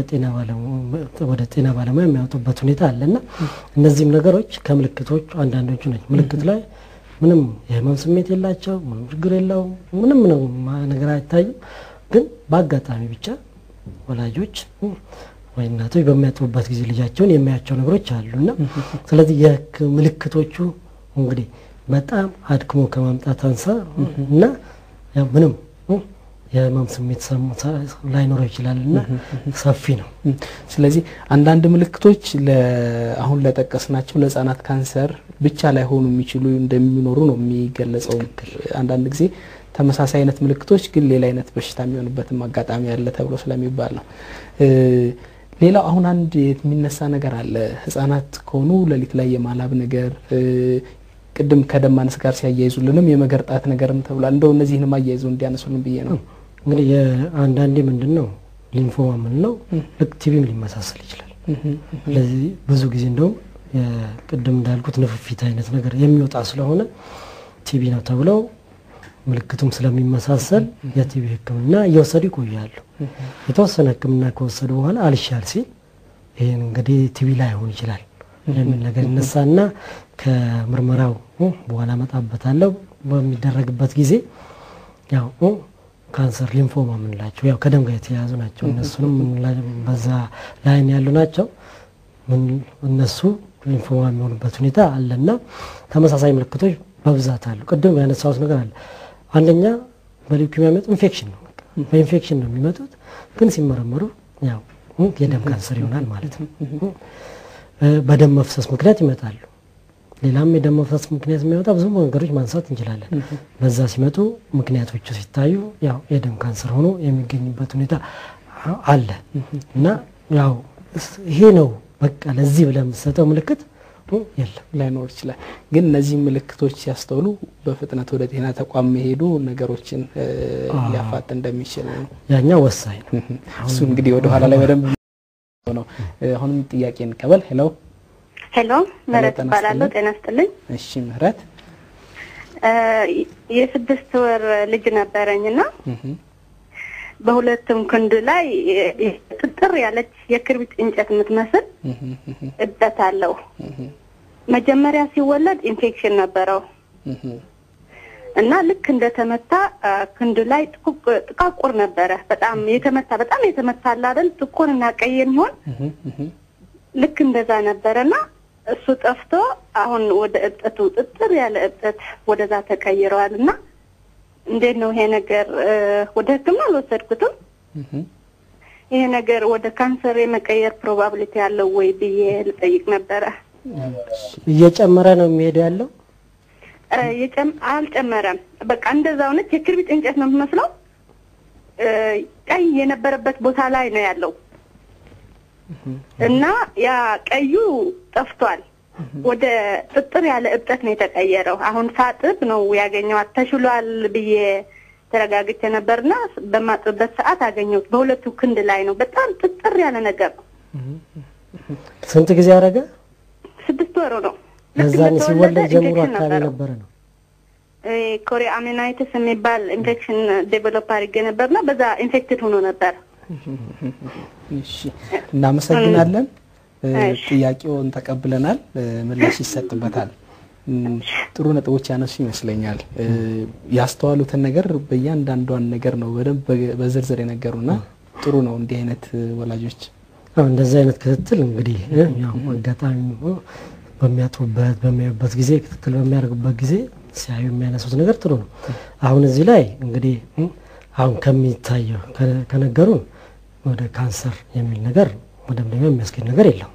ጤና ባለሙያ የሚያወጡበት ሁኔታ አለ እና እነዚህም ነገሮች ከምልክቶቹ አንዳንዶቹ ናቸው። ምልክት ላይ ምንም የህመም ስሜት የላቸው፣ ምንም ችግር የለውም፣ ምንም ነው ነገር አይታይም። ግን በአጋጣሚ ብቻ ወላጆች ወይ እናቶች በሚያጥቡበት ጊዜ ልጃቸውን የሚያቸው ነገሮች አሉ እና ስለዚህ ምልክቶቹ እንግዲህ በጣም አድክሞ ከማምጣት አንሳ እና ያው ምንም የህመም ስሜት ላይኖረው ይችላል እና ሰፊ ነው። ስለዚህ አንዳንድ ምልክቶች አሁን ለጠቀስናቸው ለህጻናት ካንሰር ብቻ ላይሆኑ የሚችሉ እንደሚኖሩ ነው የሚገለጸው። አንዳንድ ጊዜ ተመሳሳይ አይነት ምልክቶች ግን ሌላ አይነት በሽታ የሚሆንበትም አጋጣሚ አለ ተብሎ ስለሚባል ነው። ሌላው አሁን አንድ የሚነሳ ነገር አለ። ህጻናት ከሆኑ ሌሊት ላይ የማላብ ነገር ቅድም ከደም ማነስ ጋር ሲያያይዙልንም የመገርጣት ነገርም ተብሏል። እንደው እነዚህንም አያይዘው እንዲያነሱልን ብዬ ነው። እንግዲህ አንዳንዴ ምንድን ነው ሊምፎማ የምንለው ልክ ቲቪም ሊመሳሰል ይችላል። ስለዚህ ብዙ ጊዜ እንደውም ቅድም እንዳልኩት ንፍፊት አይነት ነገር የሚወጣ ስለሆነ ቲቪ ነው ተብለው ምልክቱም ስለሚመሳሰል የቲቪ ሕክምና እየወሰዱ ይቆያሉ። የተወሰነ ሕክምና ከወሰዱ በኋላ አልሻል ሲል ይህን እንግዲህ ቲቪ ላይሆን ይችላል የሚል ነገር ይነሳና ከምርመራው በኋላ መጣበታለሁ በሚደረግበት ጊዜ ያው ካንሰር ሊምፎማ የምንላቸው ያው ከደም ጋር የተያያዙ ናቸው። እነሱንም በዛ ላይን ያሉ ናቸው። እነሱ ሊምፎማ የሚሆኑበት ሁኔታ አለና ተመሳሳይ ምልክቶች በብዛት አሉ። ቅድም ያነሳሁት ነገር አለ። አንደኛ በሊውኪሚያ የሚመጡ ኢንፌክሽን ነው፣ በኢንፌክሽን ነው የሚመጡት። ግን ሲመረመሩ ያው የደም ካንሰር ይሆናል ማለት ነው። በደም መፍሰስ ምክንያት ይመጣሉ። ሌላም የደም መፍሰስ ምክንያት የሚመጣ ብዙ መንገዶች ማንሳት እንችላለን። በዛ ሲመጡ ምክንያቶቹ ሲታዩ ያው የደም ካንሰር ሆኖ የሚገኝበት ሁኔታ አለ እና ያው ይሄ ነው በቃ ለዚህ ብለህ የምትሰጠው ምልክት የለም ላይኖር ይችላል። ግን እነዚህ ምልክቶች ሲያስተውሉ በፍጥነት ወደ ጤና ተቋም መሄዱ ነገሮችን ሊያፋጥ እንደሚችል ነው። ያኛው ወሳኝ ነው። እሱ እንግዲህ ወደኋላ ላይ በደንብ ነው። አሁንም ጥያቄ እንቀበል። ሄሎ ሄሎ፣ ምህረት እባላለሁ። ጤና ይስጥልኝ። እሺ ምህረት፣ የስድስት ወር ልጅ ነበረኝና በሁለቱም ክንድ ላይ ጥጥር ያለች የክርቢት እንጨት የምትመስል እብጠት አለው። መጀመሪያ ሲወለድ ኢንፌክሽን ነበረው እና ልክ እንደተመታ ክንዱ ላይ ጥቃቁር ነበረ። በጣም የተመታ በጣም የተመታ አለ አይደል? ጥቁር እና ቀይ የሚሆን ልክ እንደዛ ነበረ እና እሱ ጠፍቶ አሁን ወደ እብጠቱ ጥጥር ያለ እብጠት ወደዛ ተቀይረዋል እና እንዴት ነው ይሄ ነገር? ወደ ሕክምና አልወሰድኩትም። ይሄ ነገር ወደ ካንሰር የመቀየር ፕሮባብሊቲ ያለው ወይ ብዬ ልጠይቅ ነበረ። እየጨመረ ነው የሚሄደው ያለው አልጨመረም። በቃ እንደዛው ነች። የክርቢት እንጨት ነው የምትመስለው። ቀይ የነበረበት ቦታ ላይ ነው ያለው እና ያ ቀዩ ጠፍቷል። ወደ ጥጥር ያለ እብጠት ነው የተቀየረው። አሁን ሳጥብ ነው ያገኘዋት። ተሽሏል ብዬ ተረጋግቼ ነበርና በማጥብበት ሰዓት አገኘሁት። በሁለቱ ክንድ ላይ ነው። በጣም ጥጥር ያለ ነገር ነው። ስንት ጊዜ ያደረገ? ስድስት ወሩ ነው። ልክ ለዛን እንደተወለደ ሲወለድ ጀምሮ ኢንፌክሽን አካባቢ ነበረው። ነበረ ነው። ኮሪያ አሚናይትስ የሚባል ኢንፌክሽን ዴቨሎፕ አድርጌ ነበርና በዛ ኢንፌክትድ ሆኖ ነበር። እሺ እናመሰግናለን። እ፣ እሺ። ጥያቄውን ተቀብለናል። እ፣ ምላሽ ይሰጥበታል። እም፣ ጥሩ ነጥቦች ያነሱ ይመስለኛል። እ፣ ያስተዋሉትን ነገር በእያንዳንዷን ነገር ነው በደንብ በ- በዝርዝር የነገሩና ጥሩ ነው እንዲህ አይነት እ፣ ወላጆች አዎ እንደዚህ አይነት ክትትል እንግዲህ እ፣ ያው አጋጣሚ እ፣ በሚያጥቡበት በሚያዩበት ጊዜ ክትትል በሚያደርጉበት ጊዜ ሲያዩ የሚያነሱት ነገር ጥሩ ነው። አሁን እዚህ ላይ እንግዲህ እ፣ አሁን ከሚታየው ከ- ከነገሩን ወደ ካንሰር የሚል ነገር መደምደሚያ የሚያስገኝ ነገር የለም።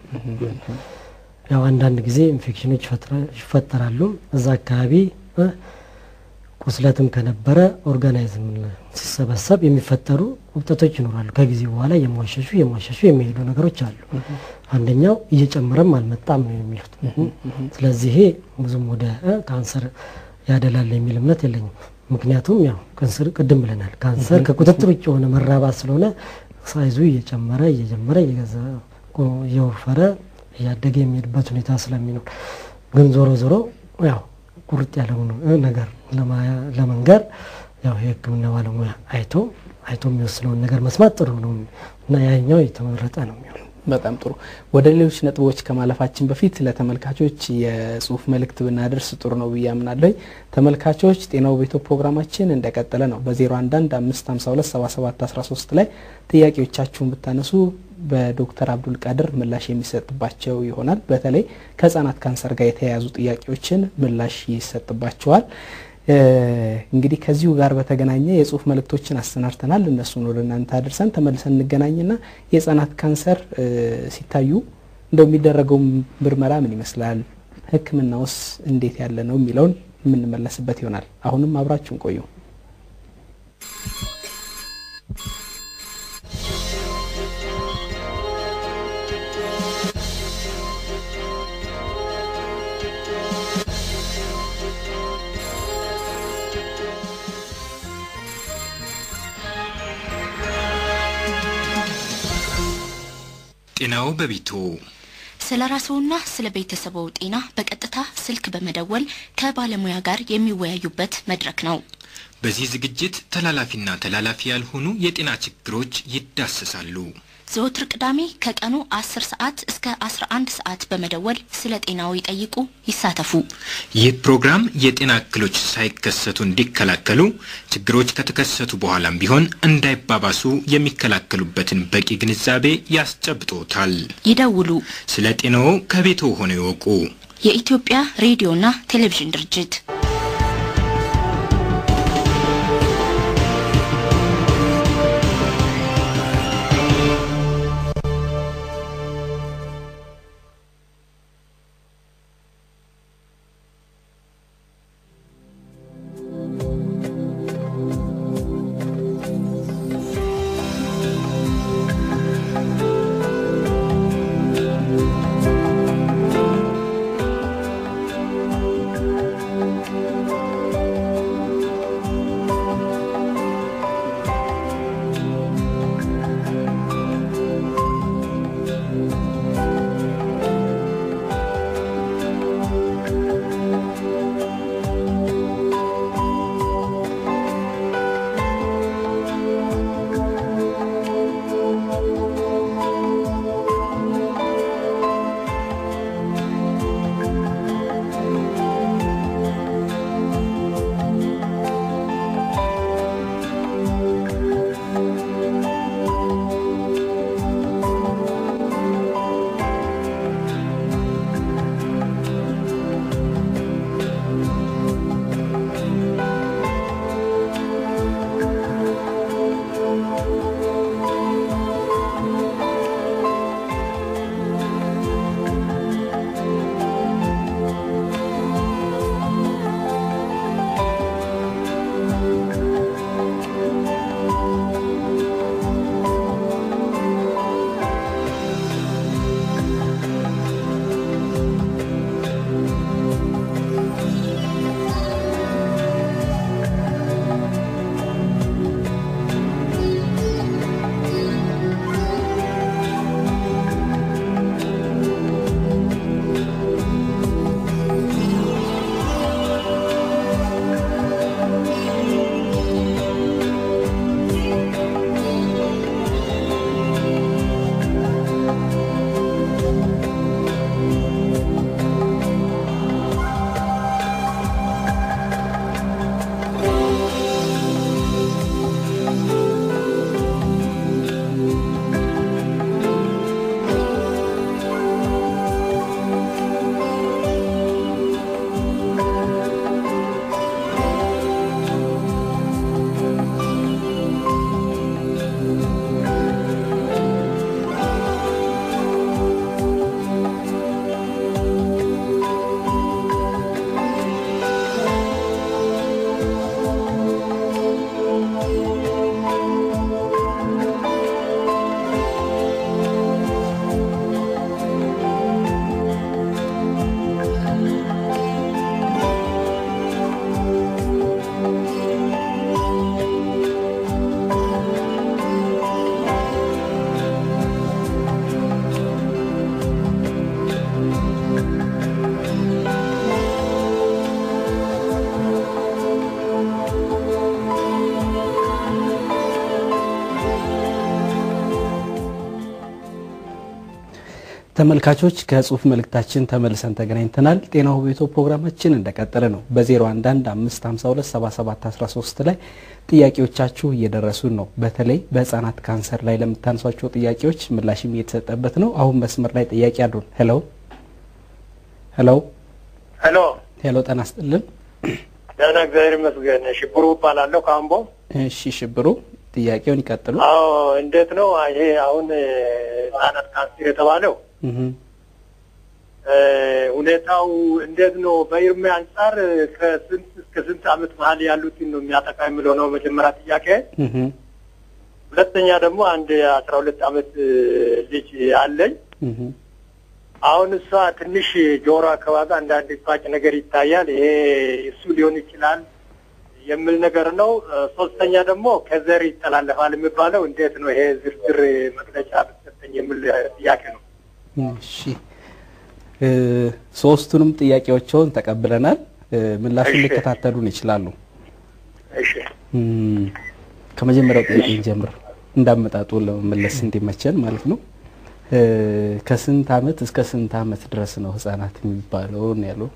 ያው አንዳንድ ጊዜ ኢንፌክሽኖች ይፈጥራ- ይፈጠራሉ እዛ አካባቢ እ፣ ቁስለትም ከነበረ ኦርጋናይዝም ሲሰበሰብ የሚፈጠሩ ውብጠቶች ይኖራሉ። ከጊዜ በኋላ የሟሸሹ የሟሸሹ የሚሄዱ ነገሮች አሉ። አንደኛው እየጨመረም አልመጣም ነው የሚሉት። ስለዚህ ይሄ ብዙም ወደ እ፣ ካንሰር ያደላል የሚል እምነት የለኝም። ምክንያቱም ያው ካንሰር ቅድም ብለናል፣ ካንሰር ከቁጥጥር ውጭ የሆነ መራባት ስለሆነ ሳይዙ እየጨመረ እየጀመረ እየገዛ እየወፈረ እያደገ የሚሄድበት ሁኔታ ስለሚኖር ግን ዞሮ ዞሮ ያው ቁርጥ ያለውን እ ነገር ለማ- ለመንገር ያው የሕክምና ባለሙያ አይቶ አይቶ የሚወስነውን ነገር መስማት ጥሩ ነው እና ያኛው የተመረጠ ነው የሚሆነው። በጣም ጥሩ። ወደ ሌሎች ነጥቦች ከማለፋችን በፊት ለተመልካቾች የጽሁፍ መልእክት ብናደርስ ጥሩ ነው ብዬ አምናለሁ። ተመልካቾች ጤናው ቤቶ ፕሮግራማችን እንደቀጠለ ነው። በ011 552 77 13 ላይ ጥያቄዎቻችሁን ብታነሱ በዶክተር አብዱል ቃድር ምላሽ የሚሰጥባቸው ይሆናል። በተለይ ከህጻናት ካንሰር ጋር የተያያዙ ጥያቄዎችን ምላሽ ይሰጥባቸዋል። እ፣ እንግዲህ ከዚሁ ጋር በተገናኘ የጽሁፍ መልእክቶችን አሰናድተናል። እነሱን ወደ እናንተ አድርሰን ተመልሰን እንገናኝና የህጻናት ካንሰር እ፣ ሲታዩ እንደው የሚደረገው ምርመራ ምን ይመስላል፣ ህክምናውስ እንዴት ያለ ነው የሚለውን የምንመለስበት ይሆናል። አሁንም አብራችሁን ቆዩ። ጤናው በቤቶ ስለ ራስዎና ስለ ቤተሰቦ ጤና በቀጥታ ስልክ በመደወል ከባለሙያ ጋር የሚወያዩበት መድረክ ነው። በዚህ ዝግጅት ተላላፊና ተላላፊ ያልሆኑ የጤና ችግሮች ይዳሰሳሉ። ዘወትር ቅዳሜ ከቀኑ 10 ሰዓት እስከ 11 ሰዓት በመደወል ስለ ጤናው ይጠይቁ፣ ይሳተፉ። ይህ ፕሮግራም የጤና እክሎች ሳይከሰቱ እንዲከላከሉ፣ ችግሮች ከተከሰቱ በኋላም ቢሆን እንዳይባባሱ የሚከላከሉበትን በቂ ግንዛቤ ያስጨብጦታል። ይደውሉ። ስለ ጤናዎ ከቤቶ ሆነው ይወቁ። የኢትዮጵያ ሬዲዮና ቴሌቪዥን ድርጅት ተመልካቾች ከጽሁፍ መልእክታችን ተመልሰን ተገናኝተናል። ጤናው ቤቶ ፕሮግራማችን እንደቀጠለ ነው። በ011 552 7713 ላይ ጥያቄዎቻችሁ እየደረሱን ነው። በተለይ በህጻናት ካንሰር ላይ ለምታነሷቸው ጥያቄዎች ምላሽም እየተሰጠበት ነው። አሁን መስመር ላይ ጥያቄ አሉን። ሄሎ ሄሎ ሄሎ ሄሎ፣ ጤና ይስጥልን። ደህና እግዚአብሔር ይመስገን። ሽብሩ እባላለሁ ከአምቦ። እሺ ሽብሩ፣ ጥያቄውን ይቀጥሉ። አዎ እንዴት ነው ይሄ አሁን ህጻናት ካንሰር የተባለው እህ እ ሁኔታው እንዴት ነው? በእድሜ አንጻር ከስንት እስከ ስንት አመት መሀል ያሉትን ነው የሚያጠቃ የሚለው ነው መጀመሪያ ጥያቄ። እህ ሁለተኛ ደግሞ አንድ አስራ ሁለት አመት ልጅ አለኝ። እህ አሁን እሷ ትንሽ ጆሮ አካባቢ አንዳንድ ባጭ ነገር ይታያል። ይሄ እሱ ሊሆን ይችላል የሚል ነገር ነው። ሶስተኛ ደግሞ ከዘር ይተላለፋል የሚባለው እንዴት ነው? ይሄ ዝርዝር መግለጫ ብትሰጠኝ የሚል ጥያቄ ነው። እሺ እ ሶስቱንም ጥያቄዎችን ተቀብለናል። እ ምላሹን እሺ። ሊከታተሉን ይችላሉ። እሺ እም፣ ከመጀመሪያው ጥያቄ እንጀምር እንዳመጣጡ ለመመለስ እንዲመቸን ማለት ነው። እ ከስንት አመት እስከ ስንት አመት ድረስ ነው ህጻናት የሚባለው ነው ያለው?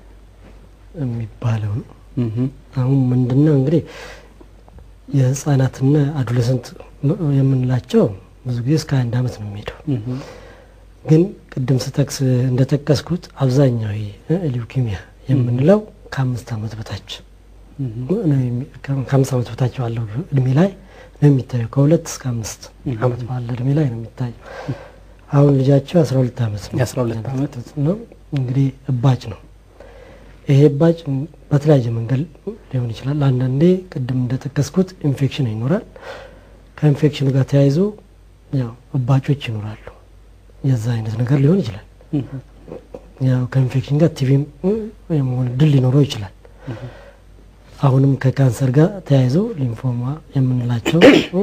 የሚባለው ነው። እህ አሁን ምንድነው እንግዲህ የህፃናትና አዶለሰንት የምንላቸው ብዙ ጊዜ እስከ አንድ አመት ነው የሚሄደው። እህ ግን ቅድም ስጠቅስ እንደጠቀስኩት አብዛኛው ይሄ ሊውኪሚያ የምንለው ከአምስት አመት በታች ነው የሚ- ከ- ከአምስት አመት በታች ባለው እድሜ ላይ ነው የሚታየው። ከሁለት እስከ አምስት አመት ባለ እድሜ ላይ ነው የሚታየው። አሁን ልጃቸው አስራ ሁለት አመት ነው የአስራ ሁለት አመት ነው እንግዲህ እባጭ ነው። ይሄ እባጭ በተለያየ መንገድ ሊሆን ይችላል። አንዳንዴ ቅድም እንደጠቀስኩት ኢንፌክሽን ይኖራል። ከኢንፌክሽኑ ጋር ተያይዞ ያው እባጮች ይኖራሉ። የዛ አይነት ነገር ሊሆን ይችላል። ያው ከኢንፌክሽን ጋር ቲቪም የመሆን እድል ሊኖረው ይችላል። አሁንም ከካንሰር ጋር ተያይዞ ሊንፎማ የምንላቸው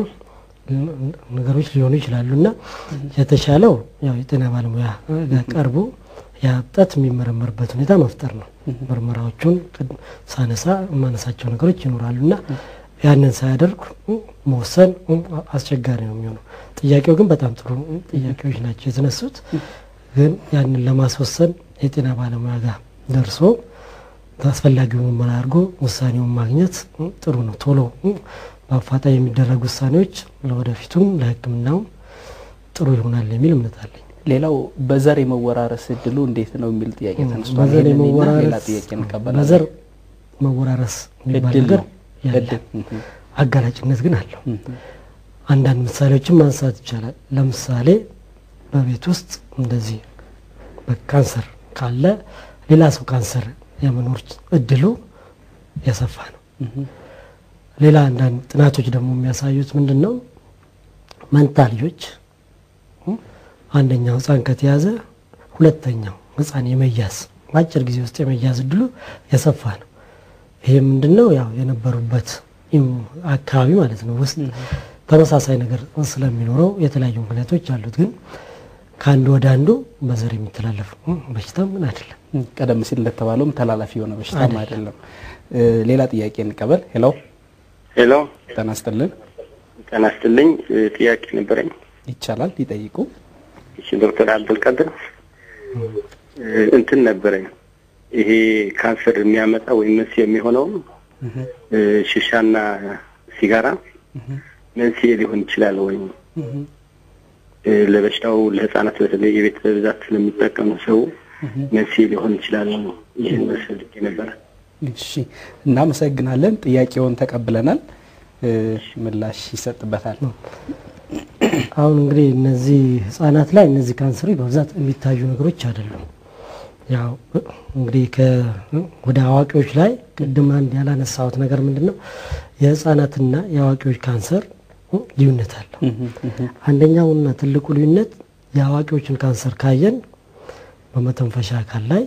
ነገሮች ሊሆኑ ይችላሉ እና የተሻለው ያው የጤና ባለሙያ ጋር ቀርቦ ያ እብጠት የሚመረመርበት ሁኔታ መፍጠር ነው። ምርመራዎቹን ቅድ- ሳነሳ የማነሳቸው ነገሮች ይኖራሉ እና ያንን ሳያደርጉ መወሰን አስቸጋሪ ነው የሚሆነው። ጥያቄው ግን በጣም ጥሩ ጥያቄዎች ናቸው የተነሱት። ግን ያንን ለማስወሰን የጤና ባለሙያ ጋር ደርሶ አስፈላጊውን ምርመራ አድርጎ ውሳኔውን ማግኘት ጥሩ ነው። ቶሎ በአፋጣኝ የሚደረጉ ውሳኔዎች ለወደፊቱም ለሕክምናውም ጥሩ ይሆናል የሚል እምነት አለኝ። ሌላው በዘር የመወራረስ እድሉ እንዴት ነው የሚል ጥያቄ ተነስቷል። በዘር ይሄንን እና ሌላ የመወራረስ ጥያቄ እንቀበላለን። በዘር መወራረስ የሚባል እድል ነገር ነው ያለ እድል እህ አጋላጭነት ግን አለው። እህ አንዳንድ ምሳሌዎችን ማንሳት ይቻላል። ለምሳሌ በቤት ውስጥ እንደዚህ በካንሰር ካለ ሌላ ሰው ካንሰር የመኖር እድሉ የሰፋ ነው። ሌላ አንዳንድ ጥናቶች ደግሞ የሚያሳዩት ምንድን ነው መንታ ልጆች እ አንደኛው ህፃን ከተያዘ ሁለተኛው ህፃን የመያዝ በአጭር ጊዜ ውስጥ የመያዝ እድሉ የሰፋ ነው። ይሄ ምንድን ነው ያው የነበሩበት ኢም- አካባቢ ማለት ነው ውስጥ ተመሳሳይ ነገር ስለሚኖረው የተለያዩ ምክንያቶች አሉት። ግን ከአንዱ ወደ አንዱ በዘር የሚተላለፍ እ በሽታ ምን አይደለም። ቀደም ሲል እንደተባለውም ተላላፊ የሆነ በሽታም አይደለም። አይደለም። እ ሌላ ጥያቄ እንቀበል። ሄሎ ሄሎ ጤና ይስጥልን። ጤና ይስጥልኝ። እ፣ ጥያቄ ነበረኝ። ይቻላል ይጠይቁ። እሺ ዶክተር አብዱልቀድር እ፣ እንትን ነበረኝ ይሄ ካንሰር የሚያመጣ ወይም መንስኤ የሚሆነው እ፣ ሽሻና ሲጋራ መንስኤ ሊሆን ይችላል ወይ? እ፣ ለበሽታው ለህፃናት በተለይ የቤተሰብ ብዛት ስለሚጠቀሙ ሰው መንስኤ ሊሆን ይችላል። ይህን መስልክ ነበረ። እሺ እናመሰግናለን። ጥያቄውን ተቀብለናል። እ ምላሽ ይሰጥበታል። አሁን እንግዲህ እነዚህ ህጻናት ላይ እነዚህ ካንሰሮች በብዛት የሚታዩ ነገሮች አይደሉም። ያው እንግዲህ ከ- ወደ አዋቂዎች ላይ ቅድም አንድ ያላነሳሁት ነገር ምንድን ነው የህጻናትና የአዋቂዎች ካንሰር እ ልዩነት አለው። አንደኛውና ትልቁ ልዩነት የአዋቂዎችን ካንሰር ካየን በመተንፈሻ አካል ላይ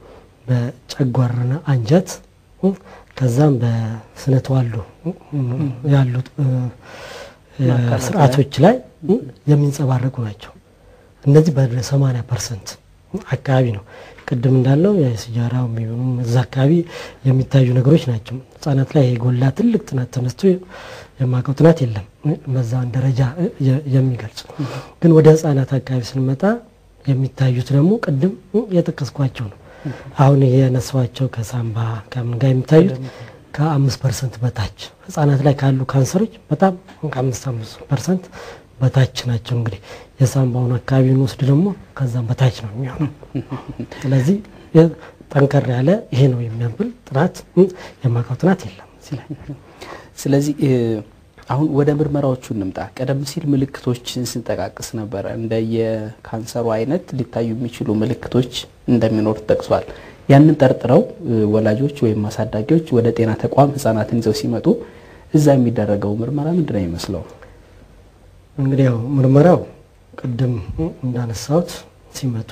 በጨጓራና አንጀት እ ከዛም በስነ ተዋልዶ እ ያሉት እ ማዕከላት ስርዓቶች ላይ እ የሚንጸባረቁ ናቸው። እነዚህ በ80 ፐርሰንት አካባቢ ነው። ቅድም እንዳለው የሲጃራ የሚሆኑ እዛ አካባቢ የሚታዩ ነገሮች ናቸው። ህጻናት ላይ የጎላ ትልቅ ጥናት ተነስቶ የማውቀው ጥናት የለም በዛን ደረጃ የ- የሚገልጽ ግን ወደ ህጻናት አካባቢ ስንመጣ የሚታዩት ደግሞ ቅድም የጠቀስኳቸው ነው። አሁን የነሷቸው ከሳምባ ከምን ጋር የሚታዩት ከአምስት ፐርሰንት በታች ህጻናት ላይ ካሉ ካንሰሮች በጣም ከአምስት አምስት ፐርሰንት በታች ናቸው። እንግዲህ የሳምባውን አካባቢ እንወስድ ደግሞ ከዛም በታች ነው የሚሆነው። ስለዚህ ጠንከር ያለ ይሄ ነው የሚያብል ጥናት የማውቀው ጥናት የለም እዚህ ላይ። ስለዚህ አሁን ወደ ምርመራዎቹ እንምጣ። ቀደም ሲል ምልክቶችን ስንጠቃቅስ ነበረ። እንደ የካንሰሩ አይነት ሊታዩ የሚችሉ ምልክቶች እንደሚኖር ጠቅሷል። ያንን ጠርጥረው ወላጆች ወይም አሳዳጊዎች ወደ ጤና ተቋም ህጻናትን ይዘው ሲመጡ እዛ የሚደረገው ምርመራ ምንድን ነው የሚመስለው? እንግዲህ ያው ምርመራው ቅድም እንዳነሳሁት ሲመጡ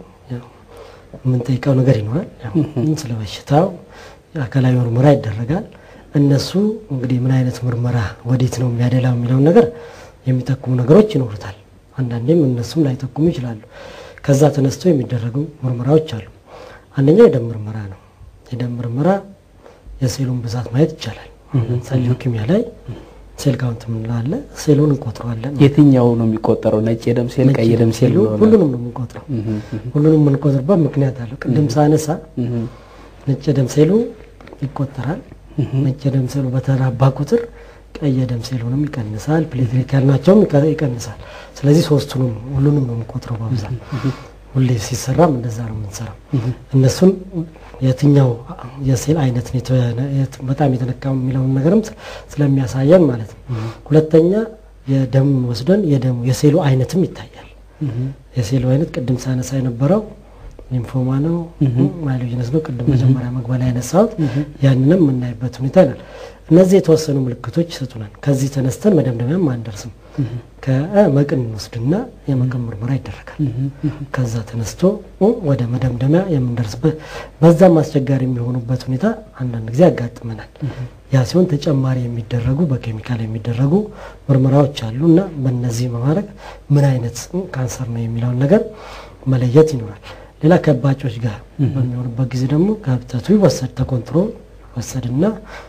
የምንጠይቀው ነገር ይኖራል። ያው ስለ በሽታው አካላዊ ምርመራ ይደረጋል። እነሱ እንግዲህ ምን አይነት ምርመራ ወዴት ነው የሚያደላው የሚለውን ነገር የሚጠቁሙ ነገሮች ይኖሩታል። አንዳንዴም እነሱም ላይጠቁሙ ይችላሉ። ከዛ ተነስተው የሚደረጉ ምርመራዎች አሉ። አንደኛው የደም ምርመራ ነው። የደም ምርመራ የሴሉን ብዛት ማየት ይቻላል። ለምሳሌ ሊውኪሚያ ላይ ሴል ካውንት የምንለው አለ። ሴሉን እንቆጥረዋለን። የትኛው ነው የሚቆጠረው? ነጭ የደም ሴል፣ ቀይ የደም ሴል? ሁሉንም ነው የምንቆጥረው። ሁሉንም የምንቆጥርበት ምክንያት አለው። ቅድም ሳነሳ ነጭ የደም ሴሉ ይቆጠራል። ነጭ የደም ሴሉ በተራባ ቁጥር ቀይ የደም ሴሉንም ይቀንሳል፣ ፕሌትሌት ያልናቸውም ይቀንሳል። ስለዚህ ሶስቱንም ሁሉንም ነው የምንቆጥረው በብዛት ሁሌ ሲሰራም እንደዛ ነው የምንሰራው። እነሱን የትኛው የሴል አይነት በጣም የተነካው የሚለውን ነገርም ስለሚያሳየን ማለት ነው። ሁለተኛ የደም ወስደን የደሙ የሴሉ አይነትም ይታያል። የሴሉ አይነት ቅድም ሳነሳ የነበረው ሊምፎማ ነው ማይሎጂነስ ነው። ቅድም መጀመሪያ መግቢያ ላይ ያነሳሁት ያንንም የምናይበት ሁኔታ ይላል። እነዚህ የተወሰኑ ምልክቶች ይሰጡናል። ከዚህ ተነስተን መደምደሚያም አንደርስም። ከመቅን እንወስድና የመቅን ምርመራ ይደረጋል። ከዛ ተነስቶ ወደ መደምደሚያ የምንደርስበት በዛም አስቸጋሪ የሚሆኑበት ሁኔታ አንዳንድ ጊዜ ያጋጥመናል። ያ ሲሆን ተጨማሪ የሚደረጉ በኬሚካል የሚደረጉ ምርመራዎች አሉ እና በእነዚህ በማድረግ ምን አይነት ካንሰር ነው የሚለውን ነገር መለየት ይኖራል። ሌላ ከእባጮች ጋር በሚሆኑበት ጊዜ ደግሞ ከብተቱ ይወሰድ ተኮንትሮል ይወሰድና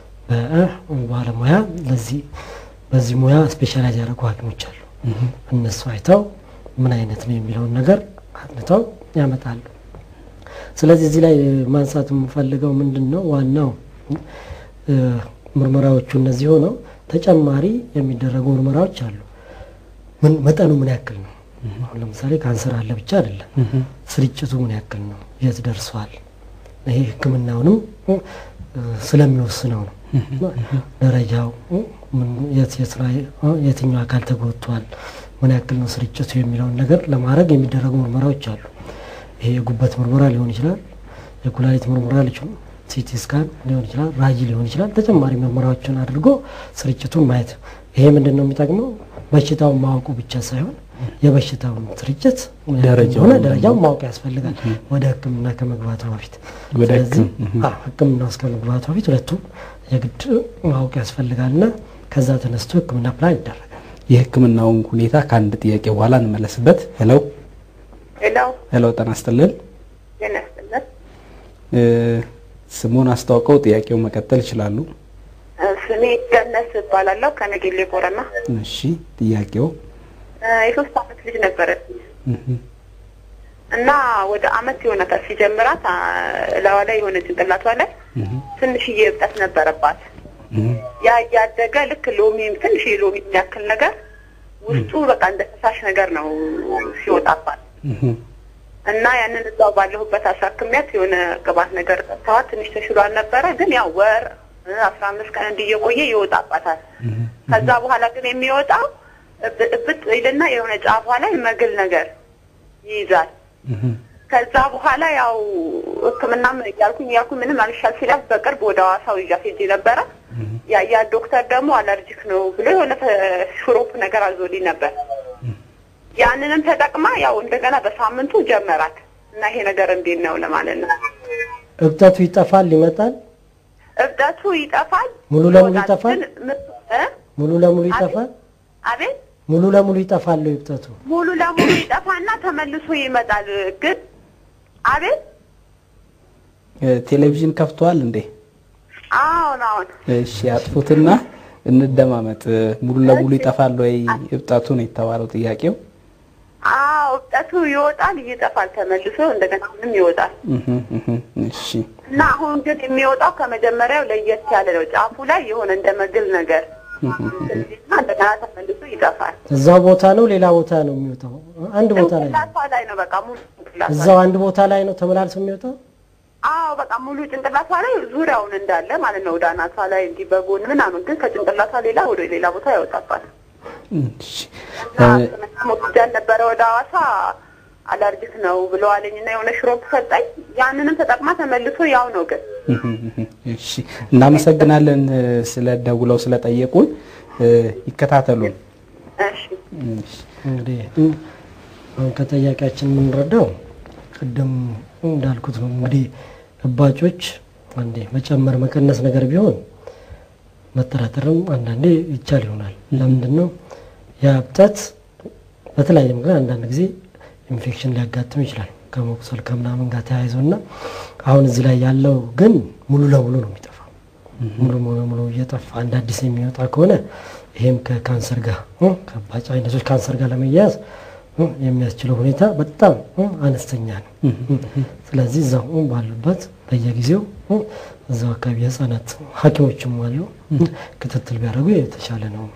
በባለሙያ ለዚህ በዚህ ሙያ ስፔሻላይዝ ያደረጉ ሐኪሞች አሉ። እነሱ አይተው ምን አይነት ነው የሚለውን ነገር አጥንተው ያመጣሉ። ስለዚህ እዚህ ላይ ማንሳት የምፈልገው ምንድን ነው ዋናው ምርመራዎቹ እነዚህ ሆነው ተጨማሪ የሚደረጉ ምርመራዎች አሉ። ምን መጠኑ ምን ያክል ነው? አሁን ለምሳሌ ካንሰር አለ ብቻ አይደለም፣ ስርጭቱ ምን ያክል ነው? የት ደርሷል? ይሄ ሕክምናውንም ስለሚወስነው ነው። ደረጃው የትኛው አካል ተጎድቷል፣ ምን ያክል ነው ስርጭቱ የሚለውን ነገር ለማድረግ የሚደረጉ ምርመራዎች አሉ። ይሄ የጉበት ምርመራ ሊሆን ይችላል፣ የኩላሊት ምርመራ ሊሆን ሲቲ ስካን ሊሆን ይችላል፣ ራጂ ሊሆን ይችላል። ተጨማሪ ምርመራዎችን አድርጎ ስርጭቱን ማየት። ይሄ ምንድን ነው የሚጠቅመው? በሽታውን ማወቁ ብቻ ሳይሆን የበሽታውን ስርጭት ሆነ ደረጃውን ማወቅ ያስፈልጋል። ወደ ህክምና ከመግባቱ በፊት ስለዚህ ህክምና ውስጥ ከመግባቱ በፊት ሁለቱም የግድ ማወቅ ያስፈልጋል እና ከዛ ተነስቶ ህክምና ፕላን ይደረጋል። የህክምናውን ሁኔታ ከአንድ ጥያቄ በኋላ እንመለስበት። ሄሎ ሄሎ ሄሎ፣ ጤና ይስጥልን። ጤና ይስጥልን። ስሙን አስተዋውቀው ጥያቄው መቀጠል ይችላሉ። ስሜ ገነት እባላለሁ ከነጌሌ ቦረና። እሺ፣ ጥያቄው የሶስት አመት ልጅ ነበረች እና ወደ አመት የሆነታት ሲጀምራት እላዋ ላይ የሆነ ጭንቅላቷ ላይ ትንሽዬ እብጠት ነበረባት። ያ እያደገ ልክ ሎሚ ትንሽ ሎሚ የሚያክል ነገር ውስጡ በቃ እንደ ፈሳሽ ነገር ነው ሲወጣባት እና ያንን እዛው ባለሁበት አሳክሚያት የሆነ ቅባት ነገር ጠጥተዋት ትንሽ ተሽሏል ነበረ። ግን ያው ወር አስራ አምስት ቀን እንዲየቆየ ይወጣባታል። ከዛ በኋላ ግን የሚወጣው እብጥ ይልና የሆነ ጫፏ ላይ መግል ነገር ይይዛል። ከዛ በኋላ ያው ሕክምናም እያልኩኝ እያልኩኝ ምንም አልሻል ሲላት በቅርብ ወደ ሐዋሳው ይዣት ሄጄ ነበረ። ያ ያ ዶክተር ደግሞ አለርጂክ ነው ብሎ የሆነ ሽሮፕ ነገር አዞልኝ ነበር። ያንንም ተጠቅማ ያው እንደገና በሳምንቱ ጀመራት እና ይሄ ነገር እንዴት ነው ለማለት ነው። እብጠቱ ይጠፋል ይመጣል? እብጠቱ ይጠፋል። ሙሉ ለሙሉ ይጠፋል? እ ሙሉ ለሙሉ ይጠፋል? አቤት ሙሉ ለሙሉ ይጠፋል እብጠቱ? ሙሉ ለሙሉ ይጠፋና ተመልሶ ይመጣል። ግን አቤት ቴሌቪዥን ከፍተዋል እንዴ? አሁን አሁን እሺ፣ አጥፉትና እንደማመጥ። ሙሉ ለሙሉ ይጠፋል ወይ እብጠቱ ነው የተባለው ጥያቄው? አዎ እብጠቱ ይወጣል፣ ይጠፋል፣ ተመልሶ እንደገና ምንም ይወጣል እህ፣ እህ፣ እሺ እና አሁን ግን የሚወጣው ከመጀመሪያው ለየት ያለ ነው። ጫፉ ላይ የሆነ እንደ መግል ነገር እና እንደገና ተመልሶ ይጠፋል። እዛው ቦታ ነው ሌላ ቦታ ነው የሚወጣው? አንድ ቦታ ላይ ነው። ጭንቅላቷ ላይ ነው በቃ ሙሉ ጭንቅላቷ እዛው አንድ ቦታ ላይ ነው ተመላልሶ የሚወጣው? አዎ በቃ ሙሉ ጭንቅላቷ ላይ ዙሪያውን እንዳለ ማለት ነው። ወደ አናቷ ላይ እንዲህ በጎን ምናምን፣ ግን ከጭንቅላቷ ሌላ ወደ ሌላ ቦታ ያወጣባል። እሺ እና ሕክምና ሞክጃን ነበረ ወደ ሐዋሳ አለርጂክ ነው ብለዋለኝ እና የሆነ ሽሮፕ ሰጠኝ። ያንንም ተጠቅማ ተመልሶ ያው ነው ግን እሺ እናመሰግናለን እ፣ ስለ ደውለው ስለጠየቁን እ፣ ይከታተሉን። እሺ እሺ እንግዲህ እ፣ አሁን ከጠያቂያችን የምንረዳው ቅድም እንዳልኩት ነው። እንግዲህ እባጮች አንዴ መጨመር መቀነስ ነገር ቢሆን መጠራጠርም አንዳንዴ ይቻል ይሆናል። ለምንድን ነው ያ እብጠት በተለያየ ምክንያት አንዳንድ ጊዜ ኢንፌክሽን ሊያጋጥም ይችላል ከመቁሰል ከምናምን ጋር ተያይዞ እና አሁን እዚህ ላይ ያለው ግን ሙሉ ለሙሉ ነው የሚጠፋው። ሙሉ ለሙሉ እየጠፋ አንድ አዲስ የሚወጣ ከሆነ ይሄም ከካንሰር ጋር እ፣ ከእባጭ አይነቶች ካንሰር ጋር ለመያያዝ እ፣ የሚያስችለው ሁኔታ በጣም እ፣ አነስተኛ ነው። ስለዚህ እዛው እ፣ ባሉበት በየጊዜው እ፣ እዛው አካባቢ የህፃናት ሐኪሞችም አሉ እ፣ ክትትል ቢያደርጉ የተሻለ ነው።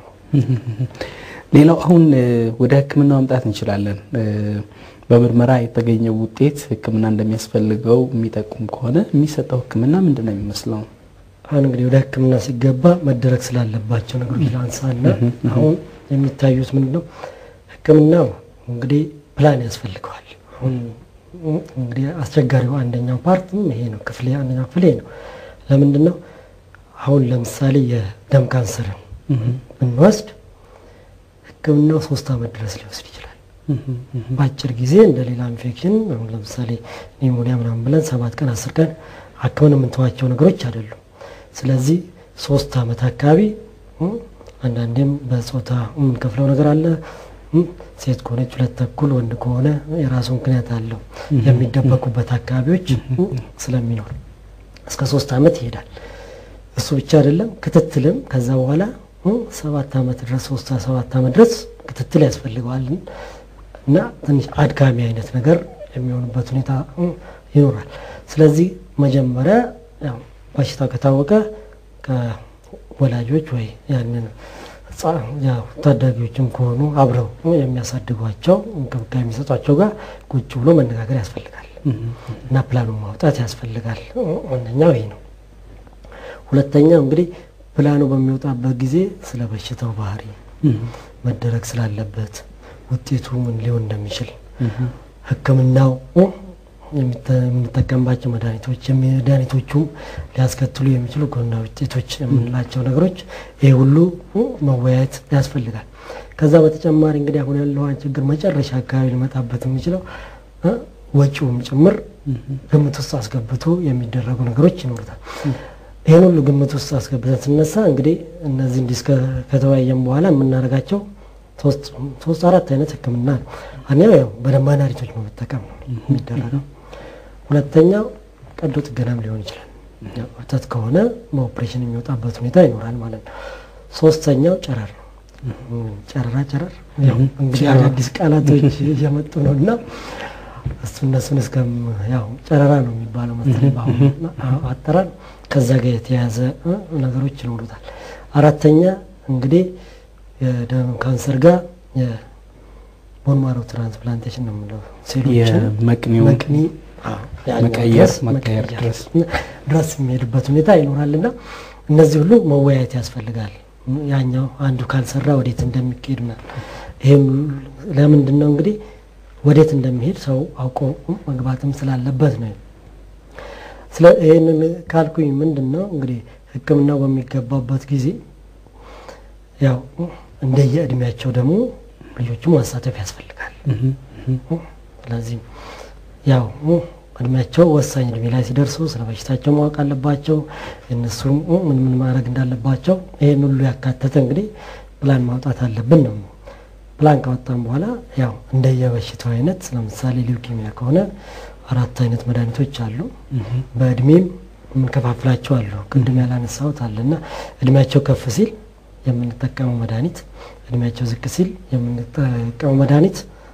ሌላው አሁን እ፣ ወደ ሕክምና መምጣት እንችላለን። እ፣ በምርመራ የተገኘው ውጤት ሕክምና እንደሚያስፈልገው የሚጠቁም ከሆነ የሚሰጠው ሕክምና ምንድን ነው የሚመስለው? አሁን እንግዲህ ወደ ህክምና ሲገባ መደረግ ስላለባቸው ነገሮች ላንሳና አሁን የሚታዩት ምንድን ነው? ህክምናው እንግዲህ ፕላን ያስፈልገዋል። አሁን እንግዲህ አስቸጋሪው አንደኛው ፓርትም ይሄ ነው። ክፍል አንደኛው ክፍል ይሄ ነው። ለምንድን ነው አሁን ለምሳሌ የደም ካንሰርን ብንወስድ ህክምናው ሶስት አመት ድረስ ሊወስድ ይችላል። በአጭር ጊዜ እንደ ሌላ ኢንፌክሽን አሁን ለምሳሌ ኒሞኒያ ምናምን ብለን ሰባት ቀን አስር ቀን አክመን የምንተዋቸው ነገሮች አይደሉም። ስለዚህ ሶስት አመት አካባቢ እ፣ አንዳንዴም በጾታ የምንከፍለው ነገር አለ። እ፣ ሴት ከሆነች ሁለት ተኩል፣ ወንድ ከሆነ የራሱ ምክንያት አለው። የሚደበቁበት አካባቢዎች እ፣ ስለሚኖር እስከ ሶስት አመት ይሄዳል። እሱ ብቻ አይደለም ክትትልም ከዛ በኋላ እ፣ ሰባት አመት ድረስ ሶስት ሰባት አመት ድረስ ክትትል ያስፈልገዋል እና ትንሽ አድካሚ አይነት ነገር የሚሆንበት ሁኔታ እ፣ ይኖራል። ስለዚህ መጀመሪያ ያው በሽታው ከታወቀ ከወላጆች ወይ ያንን ህጻ- ያው ታዳጊዎችም ከሆኑ አብረው የሚያሳድጓቸው እንክብካቤ የሚሰጧቸው ጋር ቁጭ ብሎ መነጋገር ያስፈልጋል እና ፕላኑን ማውጣት ያስፈልጋል። አንደኛው ይሄ ነው። ሁለተኛው እንግዲህ ፕላኑ በሚወጣበት ጊዜ ስለ በሽታው ባህሪ መደረግ ስላለበት ውጤቱ ምን ሊሆን እንደሚችል ሕክምናው የሚተ- የምንጠቀምባቸው መድኃኒቶች መድኃኒቶቹም ሊያስከትሉ የሚችሉ ጎናዊ ውጤቶች የምንላቸው ነገሮች ይህ ሁሉ መወያየት ያስፈልጋል። ከዛ በተጨማሪ እንግዲህ አሁን ያለውን ችግር መጨረሻ አካባቢ ሊመጣበት የሚችለው እ ወጪውም ጭምር ግምት ውስጥ አስገብቶ የሚደረጉ ነገሮች ይኖሩታል። ይህን ሁሉ ግምት ውስጥ አስገብተን ስነሳ እንግዲህ እነዚህ እንዲህ እስከ- ከተወያየን በኋላ የምናደርጋቸው ሶስት ሶስት አራት አይነት ህክምና ነው። አንደኛው ያው በደም መድኃኒቶች በመጠቀም ነው የሚደረገው። ሁለተኛው ቀዶ ጥገናም ሊሆን ይችላል። ያው እብጠት ከሆነ በኦፕሬሽን የሚወጣበት ሁኔታ ይኖራል ማለት ነው። ሶስተኛው ጨረር ነው። ጨረራ ጨረር ያው እንግዲህ አዳዲስ ቃላቶች እየመጡ ነው እና እሱ እነሱን እስከም ያው ጨረራ ነው የሚባለው መሰለኝ በአሁኑ አጠራር ከዛ ጋር የተያያዘ እ ነገሮች ይኖሩታል። አራተኛ እንግዲህ የደም ካንሰር ጋር የቦን ማሮ ትራንስፕላንቴሽን ነው የምንለው ሴሎችን የመቅኒው መቅኒ አዎ፣ ያኛው መቀየር ድረስ መቀየር መቀየር ድረስ ድረስ የሚሄድበት ሁኔታ ይኖራል እና እነዚህ ሁሉ መወያየት ያስፈልጋል። ያኛው አንዱ ካልሰራ ወዴት እንደሚካሄድ ምናምን ይህም ለምንድን ነው እንግዲህ ወዴት እንደሚሄድ ሰው አውቆ መግባትም ስላለበት ነው። ስለ ይህንን ካልኩኝ ምንድን ነው እንግዲህ ሕክምናው በሚገባበት ጊዜ ያው እንደየ እድሜያቸው ደግሞ ልጆቹን ማሳተፍ ያስፈልጋል። ስለዚህ ያው እድሜያቸው ወሳኝ እድሜ ላይ ሲደርሱ ስለ በሽታቸው ማወቅ አለባቸው። እነሱም ምን ምን ማድረግ እንዳለባቸው ይህን ሁሉ ያካተተ እንግዲህ ፕላን ማውጣት አለብን ነው። ፕላን ካወጣን በኋላ ያው እንደየበሽታው አይነት ለምሳሌ ሊውኪሚያ ከሆነ አራት አይነት መድኃኒቶች አሉ። በእድሜም የምንከፋፍላቸው አሉ። ቅድም ያላነሳሁት አለ እና እድሜያቸው ከፍ ሲል የምንጠቀመው መድኃኒት፣ እድሜያቸው ዝቅ ሲል የምንጠቀመው መድኃኒት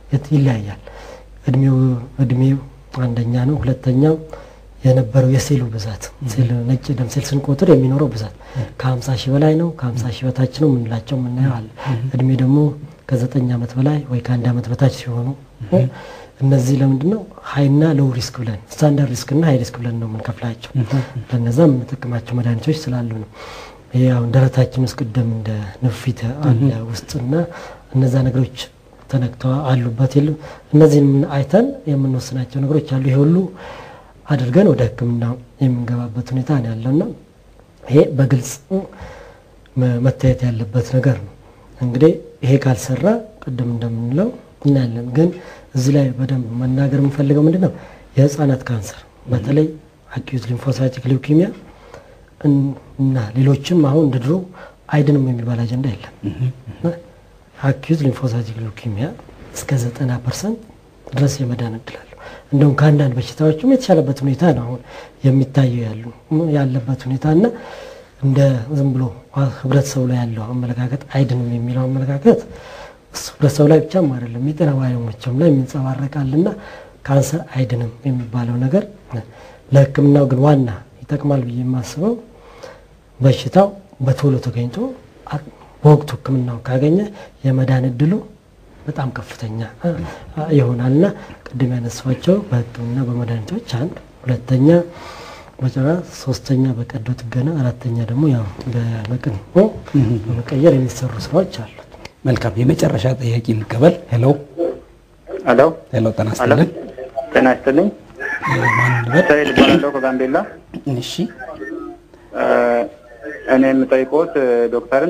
የት- ይለያያል። እድሜው እድሜው አንደኛ ነው። ሁለተኛው የነበረው የሴሉ ብዛት ሴል ነጭ ደም ሴል ስንቆጥር የሚኖረው ብዛት ከ50 ሺህ በላይ ነው፣ ከ50 ሺህ በታች ነው የምንላቸው የምናየው አለ። እድሜ ደግሞ ከዘጠኝ ዓመት በላይ ወይ ከአንድ ዓመት በታች ሲሆኑ እነዚህ ለምንድን ነው ሀይና ሎው ሪስክ ብለን ስታንዳርድ ሪስክ እና ሀይ ሪስክ ብለን ነው የምንከፍላቸው። ለነዛ የምንጠቀማቸው መድኃኒቶች ስላሉ ነው። ይሄ አሁን ደረታችን ውስጥ ቅደም እንደ ንፊት አለ ውስጥና እነዛ ነገሮች ተነክተው አሉበት የሉም እነዚህን ምን አይተን የምንወስናቸው ነገሮች አሉ። ይሄ ሁሉ አድርገን ወደ ሕክምና የምንገባበት ሁኔታ ነው ያለውና ይሄ በግልጽ መ- መታየት ያለበት ነገር ነው። እንግዲህ ይሄ ካልሰራ ቅድም እንደምንለው እናያለን። ግን እዚህ ላይ በደንብ መናገር የምፈልገው ምንድን ነው የህፃናት ካንሰር በተለይ አኪዩት ሊምፎሳይቲክ ሊውኪሚያ እን- እና ሌሎችም አሁን እንደ ድሮ አይድንም የሚባል አጀንዳ የለም። አኪዩት ሊምፎሳይቲክ ሊውኪሚያ እስከ ዘጠና ፐርሰንት ድረስ የመዳን እድል አለው። እንደውም ከአንዳንድ በሽታዎችም የተሻለበት ሁኔታ ነው አሁን የሚታየው ያሉ ያለበት ሁኔታ እና እንደ ዝም ብሎ ህብረተሰቡ ላይ ያለው አመለካከት አይድንም የሚለው አመለካከት እሱ ህብረተሰቡ ላይ ብቻም አይደለም የጤና ባለሙያዎችም ላይ የሚንጸባረቃልና ካንሰር አይድንም የሚባለው ነገር ለህክምናው ግን ዋና ይጠቅማል ብዬ የማስበው በሽታው በቶሎ ተገኝቶ አ- በወቅቱ ህክምናው ካገኘ የመዳን እድሉ በጣም ከፍተኛ አ- አ- ይሆናልና ቅድም ያነሷቸው በህክምና በመድኃኒቶች አንድ፣ ሁለተኛ በጨራ፣ ሶስተኛ በቀዶ ጥገና፣ አራተኛ ደግሞ ያው በመቅን በመቀየር የሚሰሩ ስራዎች አሉ። መልካም የመጨረሻ ጥያቄ እንቀበል። ሄሎ ሄሎ ሄሎ፣ ጤና ይስጥልን። ጤና ይስጥልኝ። ማን እንበል? ሰይድ እባላለሁ ከጋምቤላ። እሺ እ፣ እኔ የምጠይቆት እ፣ ዶክተርን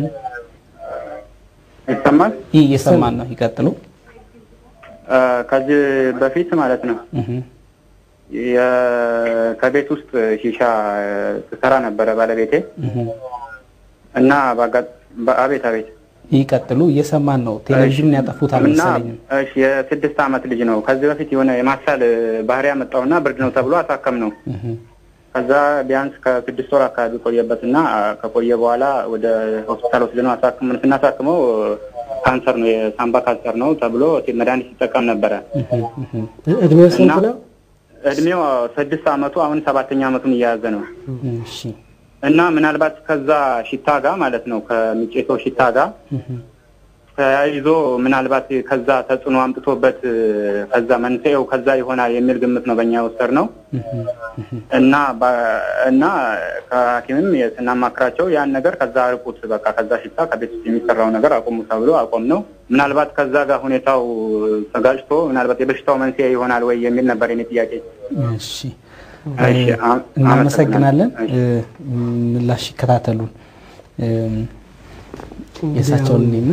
ይሰማል? ይህ እየሰማን ነው። ይቀጥሉ። እ፣ ከዚህ በፊት ማለት ነው እህ፣ የ- ከቤት ውስጥ ሺሻ እ፣ ትሰራ ነበረ ባለቤቴ እህ። እና በአጋ- በአቤት አቤት ይቀጥሉ። እየሰማን ነው። ቴሌቪዥን ያጠፉት እና አልመሰለኝም። እሺ የስድስት ዓመት ልጅ ነው። ከዚህ በፊት የሆነ የማሳል ባህሪ ያመጣውና ብርድ ነው ተብሎ አሳከም ነው። እህ፣ ከዛ ቢያንስ ከስድስት ወር አካባቢ ቆየበትና ከቆየ በኋላ ወደ ሆስፒታል ወስደነው አሳክመን ስናሳክመው ካንሰር ነው የሳምባ ካንሰር ነው ተብሎ መድኃኒት ሲጠቀም ነበረ። እህ፣ እህ። እድሜው ስንት እና- ነው? እድሜው ስድስት ዓመቱ አሁን ሰባተኛ ዓመቱን እየያዘ ነው እሺ እና ምናልባት ከዛ ሽታ ጋር ማለት ነው ከሚጨሰው ሽታ ጋር እህ፣ ተያይዞ ምናልባት ከዛ ተጽዕኖ አምጥቶበት ከዛ መንስኤው ከዛ ይሆናል የሚል ግምት ነው በእኛ የወሰድ ነው እህ፣ እህ። እና በ- እና ከሐኪምም ስናማክራቸው ያን ነገር ከዛ አርቁት፣ በቃ ከዛ ሽታ ከቤት ውስጥ የሚሰራው ነገር አቁሙ ተብሎ አቆም ነው። ምናልባት ከዛ ጋር ሁኔታው ተጋጭቶ ምናልባት የበሽታው መንስኤ ይሆናል ወይ የሚል ነበር የኔ ጥያቄ። እሺ እሺ፣ አ- እናመሰግናለን። እሺ። እ፣ ምላሽ ይከታተሉን። እም፣ የእሳቸውን እኔና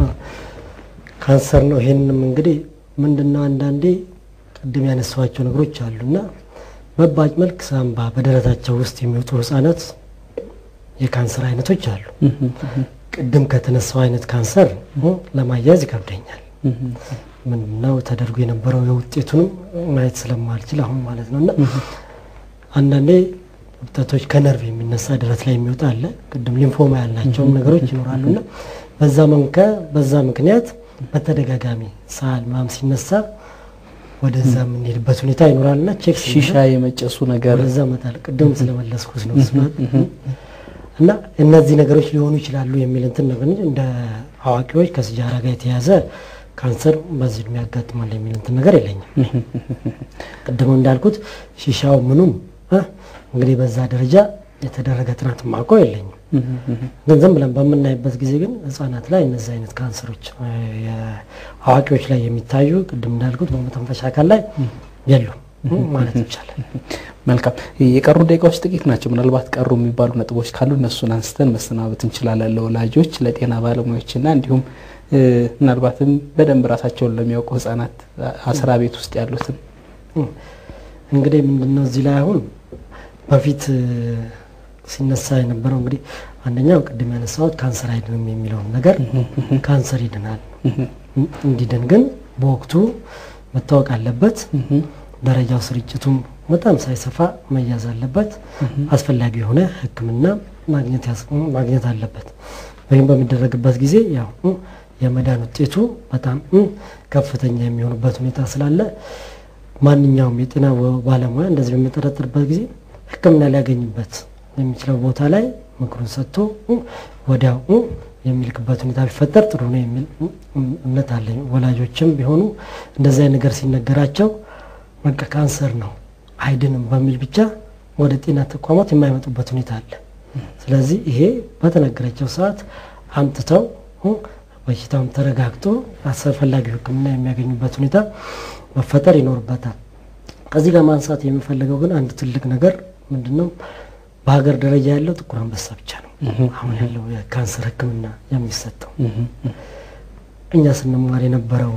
ካንሰር ነው። ይሄንንም እንግዲህ ምንድነው አንዳንዴ ቅድም ያነሷቸው ነገሮች አሉና በባጭ መልክ ሳምባ በደረታቸው ውስጥ የሚወጡ ህጻናት የካንሰር አይነቶች አሉ። ቅድም ከተነሳው አይነት ካንሰር ለማያያዝ ይከብደኛል። ምንድነው ተደርጎ የነበረው የውጤቱንም ማየት ስለማልችል አሁን ማለት ነው እና አንዳንዴ እብጠቶች ከነርቭ የሚነሳ ደረት ላይ የሚወጣ አለ። ቅድም ሊምፎማ ያላቸውም ነገሮች ይኖራሉና በዛ መንከ በዛ ምክንያት በተደጋጋሚ ሳል ምናምን ሲነሳ ወደዛ የምንሄድበት ሁኔታ ይኖራልና ቼክ ሺሻ የመጨሱ ነገር ወደዛ መጣል ቅድም ስለመለስኩት ነው እሱ እና እነዚህ ነገሮች ሊሆኑ ይችላሉ የሚል እንትን ነው። ግን እንደ አዋቂዎች ከሲጃራ ጋር የተያዘ ካንሰር በዚህ እድሜ ያጋጥማል የሚል እንትን ነገር የለኝም። ቅድም እንዳልኩት ሺሻው ምኑም እ እንግዲህ በዛ ደረጃ የተደረገ ጥናት ማቆ የለኝም። ግን ዝም ብለን በምናይበት ጊዜ ግን ህጻናት ላይ እነዚህ አይነት ካንሰሮች እ የአዋቂዎች ላይ የሚታዩ ቅድም እንዳልኩት በመተንፈሻ አካል ላይ የሉም ማለት ይቻላል። መልካም የቀሩ ደቂቃዎች ጥቂት ናቸው። ምናልባት ቀሩ የሚባሉ ነጥቦች ካሉ እነሱን አንስተን መሰናበት እንችላለን። ለወላጆች፣ ለጤና ባለሙያዎችና እንዲሁም እ፣ ምናልባትም በደንብ ራሳቸውን ለሚያውቁ ህጻናት አስራ ቤት ውስጥ ያሉትን እንግዲህ ምንድነው እዚህ ላይ አሁን በፊት እ፣ ሲነሳ የነበረው እንግዲህ አንደኛው ቅድም ያነሳሁት ካንሰር አይድንም የሚለውን ነገር ካንሰር ይድናል። እንዲድን ግን በወቅቱ መታወቅ አለበት። ደረጃው ስርጭቱም በጣም ሳይሰፋ መያዝ አለበት። አስፈላጊ የሆነ ሕክምና ማግኘት ያስ- ማግኘት አለበት። ወይም በሚደረግበት ጊዜ ያው እ፣ የመዳን ውጤቱ በጣም ከፍተኛ የሚሆኑበት ሁኔታ ስላለ ማንኛውም የጤና ባለሙያ እንደዚህ በሚጠረጥርበት ጊዜ ሕክምና ሊያገኝበት የሚችለው ቦታ ላይ ምክሩን ሰጥቶ ወዲያው የሚልክበት ሁኔታ ቢፈጠር ጥሩ ነው የሚል እምነት አለኝ። ወላጆችም ቢሆኑ እንደዚህ አይነት ነገር ሲነገራቸው በቃ ካንሰር ነው አይድንም በሚል ብቻ ወደ ጤና ተቋማት የማይመጡበት ሁኔታ አለ። ስለዚህ ይሄ በተነገረቸው ሰዓት አምጥተው በሽታውም ተረጋግቶ አስፈላጊው ሕክምና የሚያገኙበት ሁኔታ መፈጠር ይኖርበታል። ከዚህ ጋር ማንሳት የሚፈልገው ግን አንድ ትልቅ ነገር ምንድን ነው? በሀገር ደረጃ ያለው ጥቁር አንበሳ ብቻ ነው አሁን ያለው የካንሰር ሕክምና የሚሰጠው። እኛ ስንማር የነበረው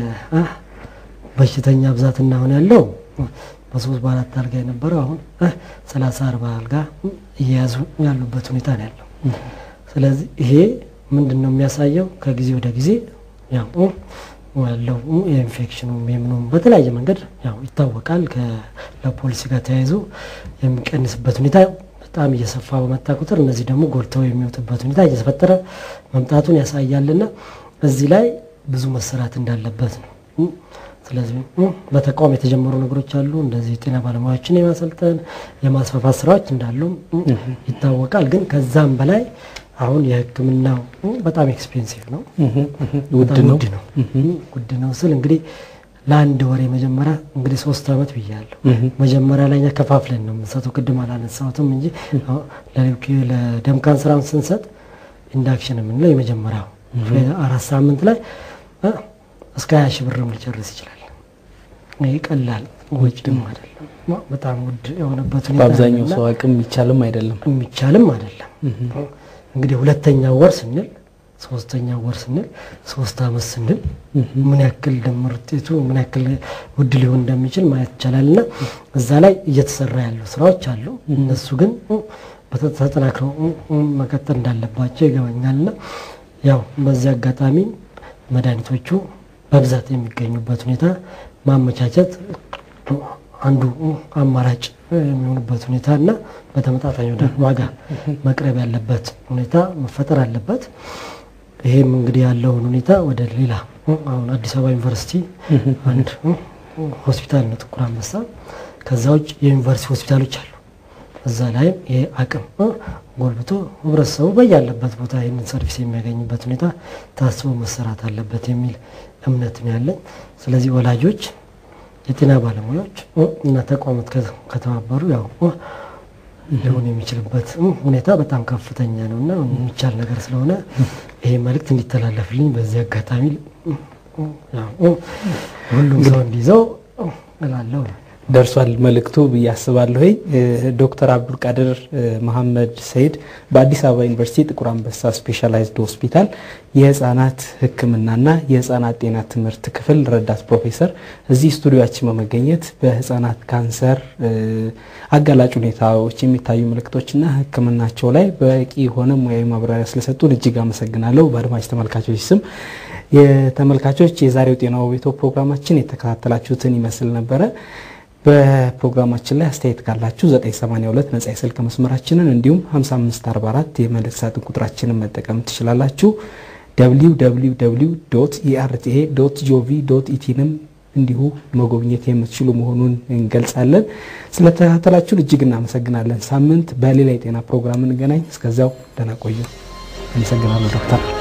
በሽተኛ ብዛትና አሁን ያለው በሶስት በአራት አልጋ የነበረው አሁን ሰላሳ አርባ አልጋ እየያዙ ያሉበት ሁኔታ ነው ያለው። ስለዚህ ይሄ ምንድን ነው የሚያሳየው? ከጊዜ ወደ ጊዜ ያው ያለው የኢንፌክሽኑ የምኑም በተለያየ መንገድ ያው ይታወቃል። ለፖሊሲ ጋር ተያይዞ የሚቀንስበት ሁኔታ በጣም እየሰፋ በመጣ ቁጥር እነዚህ ደግሞ ጎልተው የሚወጡበት ሁኔታ እየተፈጠረ መምጣቱን ያሳያልና እዚህ ላይ ብዙ መሰራት እንዳለበት ነው። ስለዚህ በተቋም የተጀመሩ ነገሮች አሉ። እንደዚህ የጤና ባለሙያዎችን የማሰልጠን የማስፋፋት ስራዎች እንዳሉም ይታወቃል። ግን ከዛም በላይ አሁን የሕክምናው በጣም ኤክስፔንሲቭ ነው፣ ውድ ነው ውድ ነው ውድ ነው ስል እንግዲህ ለአንድ ወር የመጀመሪያ እንግዲህ ሶስት አመት ብያለሁ። መጀመሪያ ላይ እኛ ከፋፍለን ነው የምንሰጠው። ቅድም አላነሳሁትም እንጂ ለደም ካንሰራም ስንሰጥ ኢንዳክሽን የምንለው የመጀመሪያው አራት ሳምንት ላይ እስከ ሀያ ሺህ ብርም ሊጨርስ ይችላል። ይህ ቀላል ወጪም አይደለም፣ በጣም ውድ የሆነበት ሁኔታ በአብዛኛው አለና ሰው አቅም የሚቻልም አይደለም። የሚቻልም አይደለም። እንግዲህ ሁለተኛ ወር ስንል ሶስተኛ ወር ስንል ሶስት አመት ስንል ምን ያክል ድምር ውጤቱ ምን ያክል ውድ ሊሆን እንደሚችል ማየት ይቻላል። እና እዛ ላይ እየተሰራ ያሉ ስራዎች አሉ። እነሱ ግን ተጠናክረው መቀጠል እንዳለባቸው ይገባኛል። እና ያው በዚህ አጋጣሚ መድኃኒቶቹ በብዛት የሚገኙበት ሁኔታ ማመቻቸት አንዱ አማራጭ የሚሆኑበት ሁኔታ እና በተመጣጣኝ ወደ ዋጋ መቅረብ ያለበት ሁኔታ መፈጠር አለበት። ይሄም እንግዲህ ያለውን ሁኔታ ወደ ሌላ አሁን አዲስ አበባ ዩኒቨርሲቲ አንድ ሆስፒታል ነው ጥቁር አንበሳ። ከዛ ውጭ የዩኒቨርሲቲ ሆስፒታሎች አሉ። እዛ ላይም ይሄ አቅም ጎልብቶ ህብረተሰቡ በያለበት ቦታ ይህንን ሰርቪስ የሚያገኝበት ሁኔታ ታስቦ መሰራት አለበት የሚል እምነት ነው ያለኝ። ስለዚህ ወላጆች የጤና ባለሙያዎች እና ተቋማት ከተባበሩ ያው ሊሆን የሚችልበት ሁኔታ በጣም ከፍተኛ ነው እና የሚቻል ነገር ስለሆነ ይሄ መልእክት እንዲተላለፍልኝ በዚህ አጋጣሚ ሁሉም ሰው እንዲይዘው እላለሁ። ደርሷል መልእክቱ ብዬ አስባለሁ። ዶክተር አብዱልቃድር መሐመድ ሰይድ በአዲስ አበባ ዩኒቨርሲቲ ጥቁር አንበሳ ስፔሻላይዝድ ሆስፒታል የህፃናት ሕክምናና የህፃናት ጤና ትምህርት ክፍል ረዳት ፕሮፌሰር እዚህ ስቱዲዮችን በመገኘት በህፃናት ካንሰር አጋላጭ ሁኔታዎች የሚታዩ ምልክቶችና ሕክምናቸው ላይ በቂ የሆነ ሙያዊ ማብራሪያ ስለሰጡን እጅግ አመሰግናለሁ። በአድማጭ ተመልካቾች ስም የተመልካቾች የዛሬው ጤና ውቤቶ ፕሮግራማችን የተከታተላችሁትን ይመስል ነበረ። በፕሮግራማችን ላይ አስተያየት ካላችሁ 982 ነጻ የስልክ መስመራችንን እንዲሁም 5544 የመልእክት ሳጥን ቁጥራችንን መጠቀም ትችላላችሁ። www ኢአርቲኤ ጂኦቪ ኢቲንም እንዲሁ መጎብኘት የምትችሉ መሆኑን እንገልጻለን። ስለተከታተላችሁን እጅግ እናመሰግናለን። ሳምንት በሌላ የጤና ፕሮግራም እንገናኝ። እስከዚያው ደህና ቆዩ። አመሰግናለሁ ዶክተር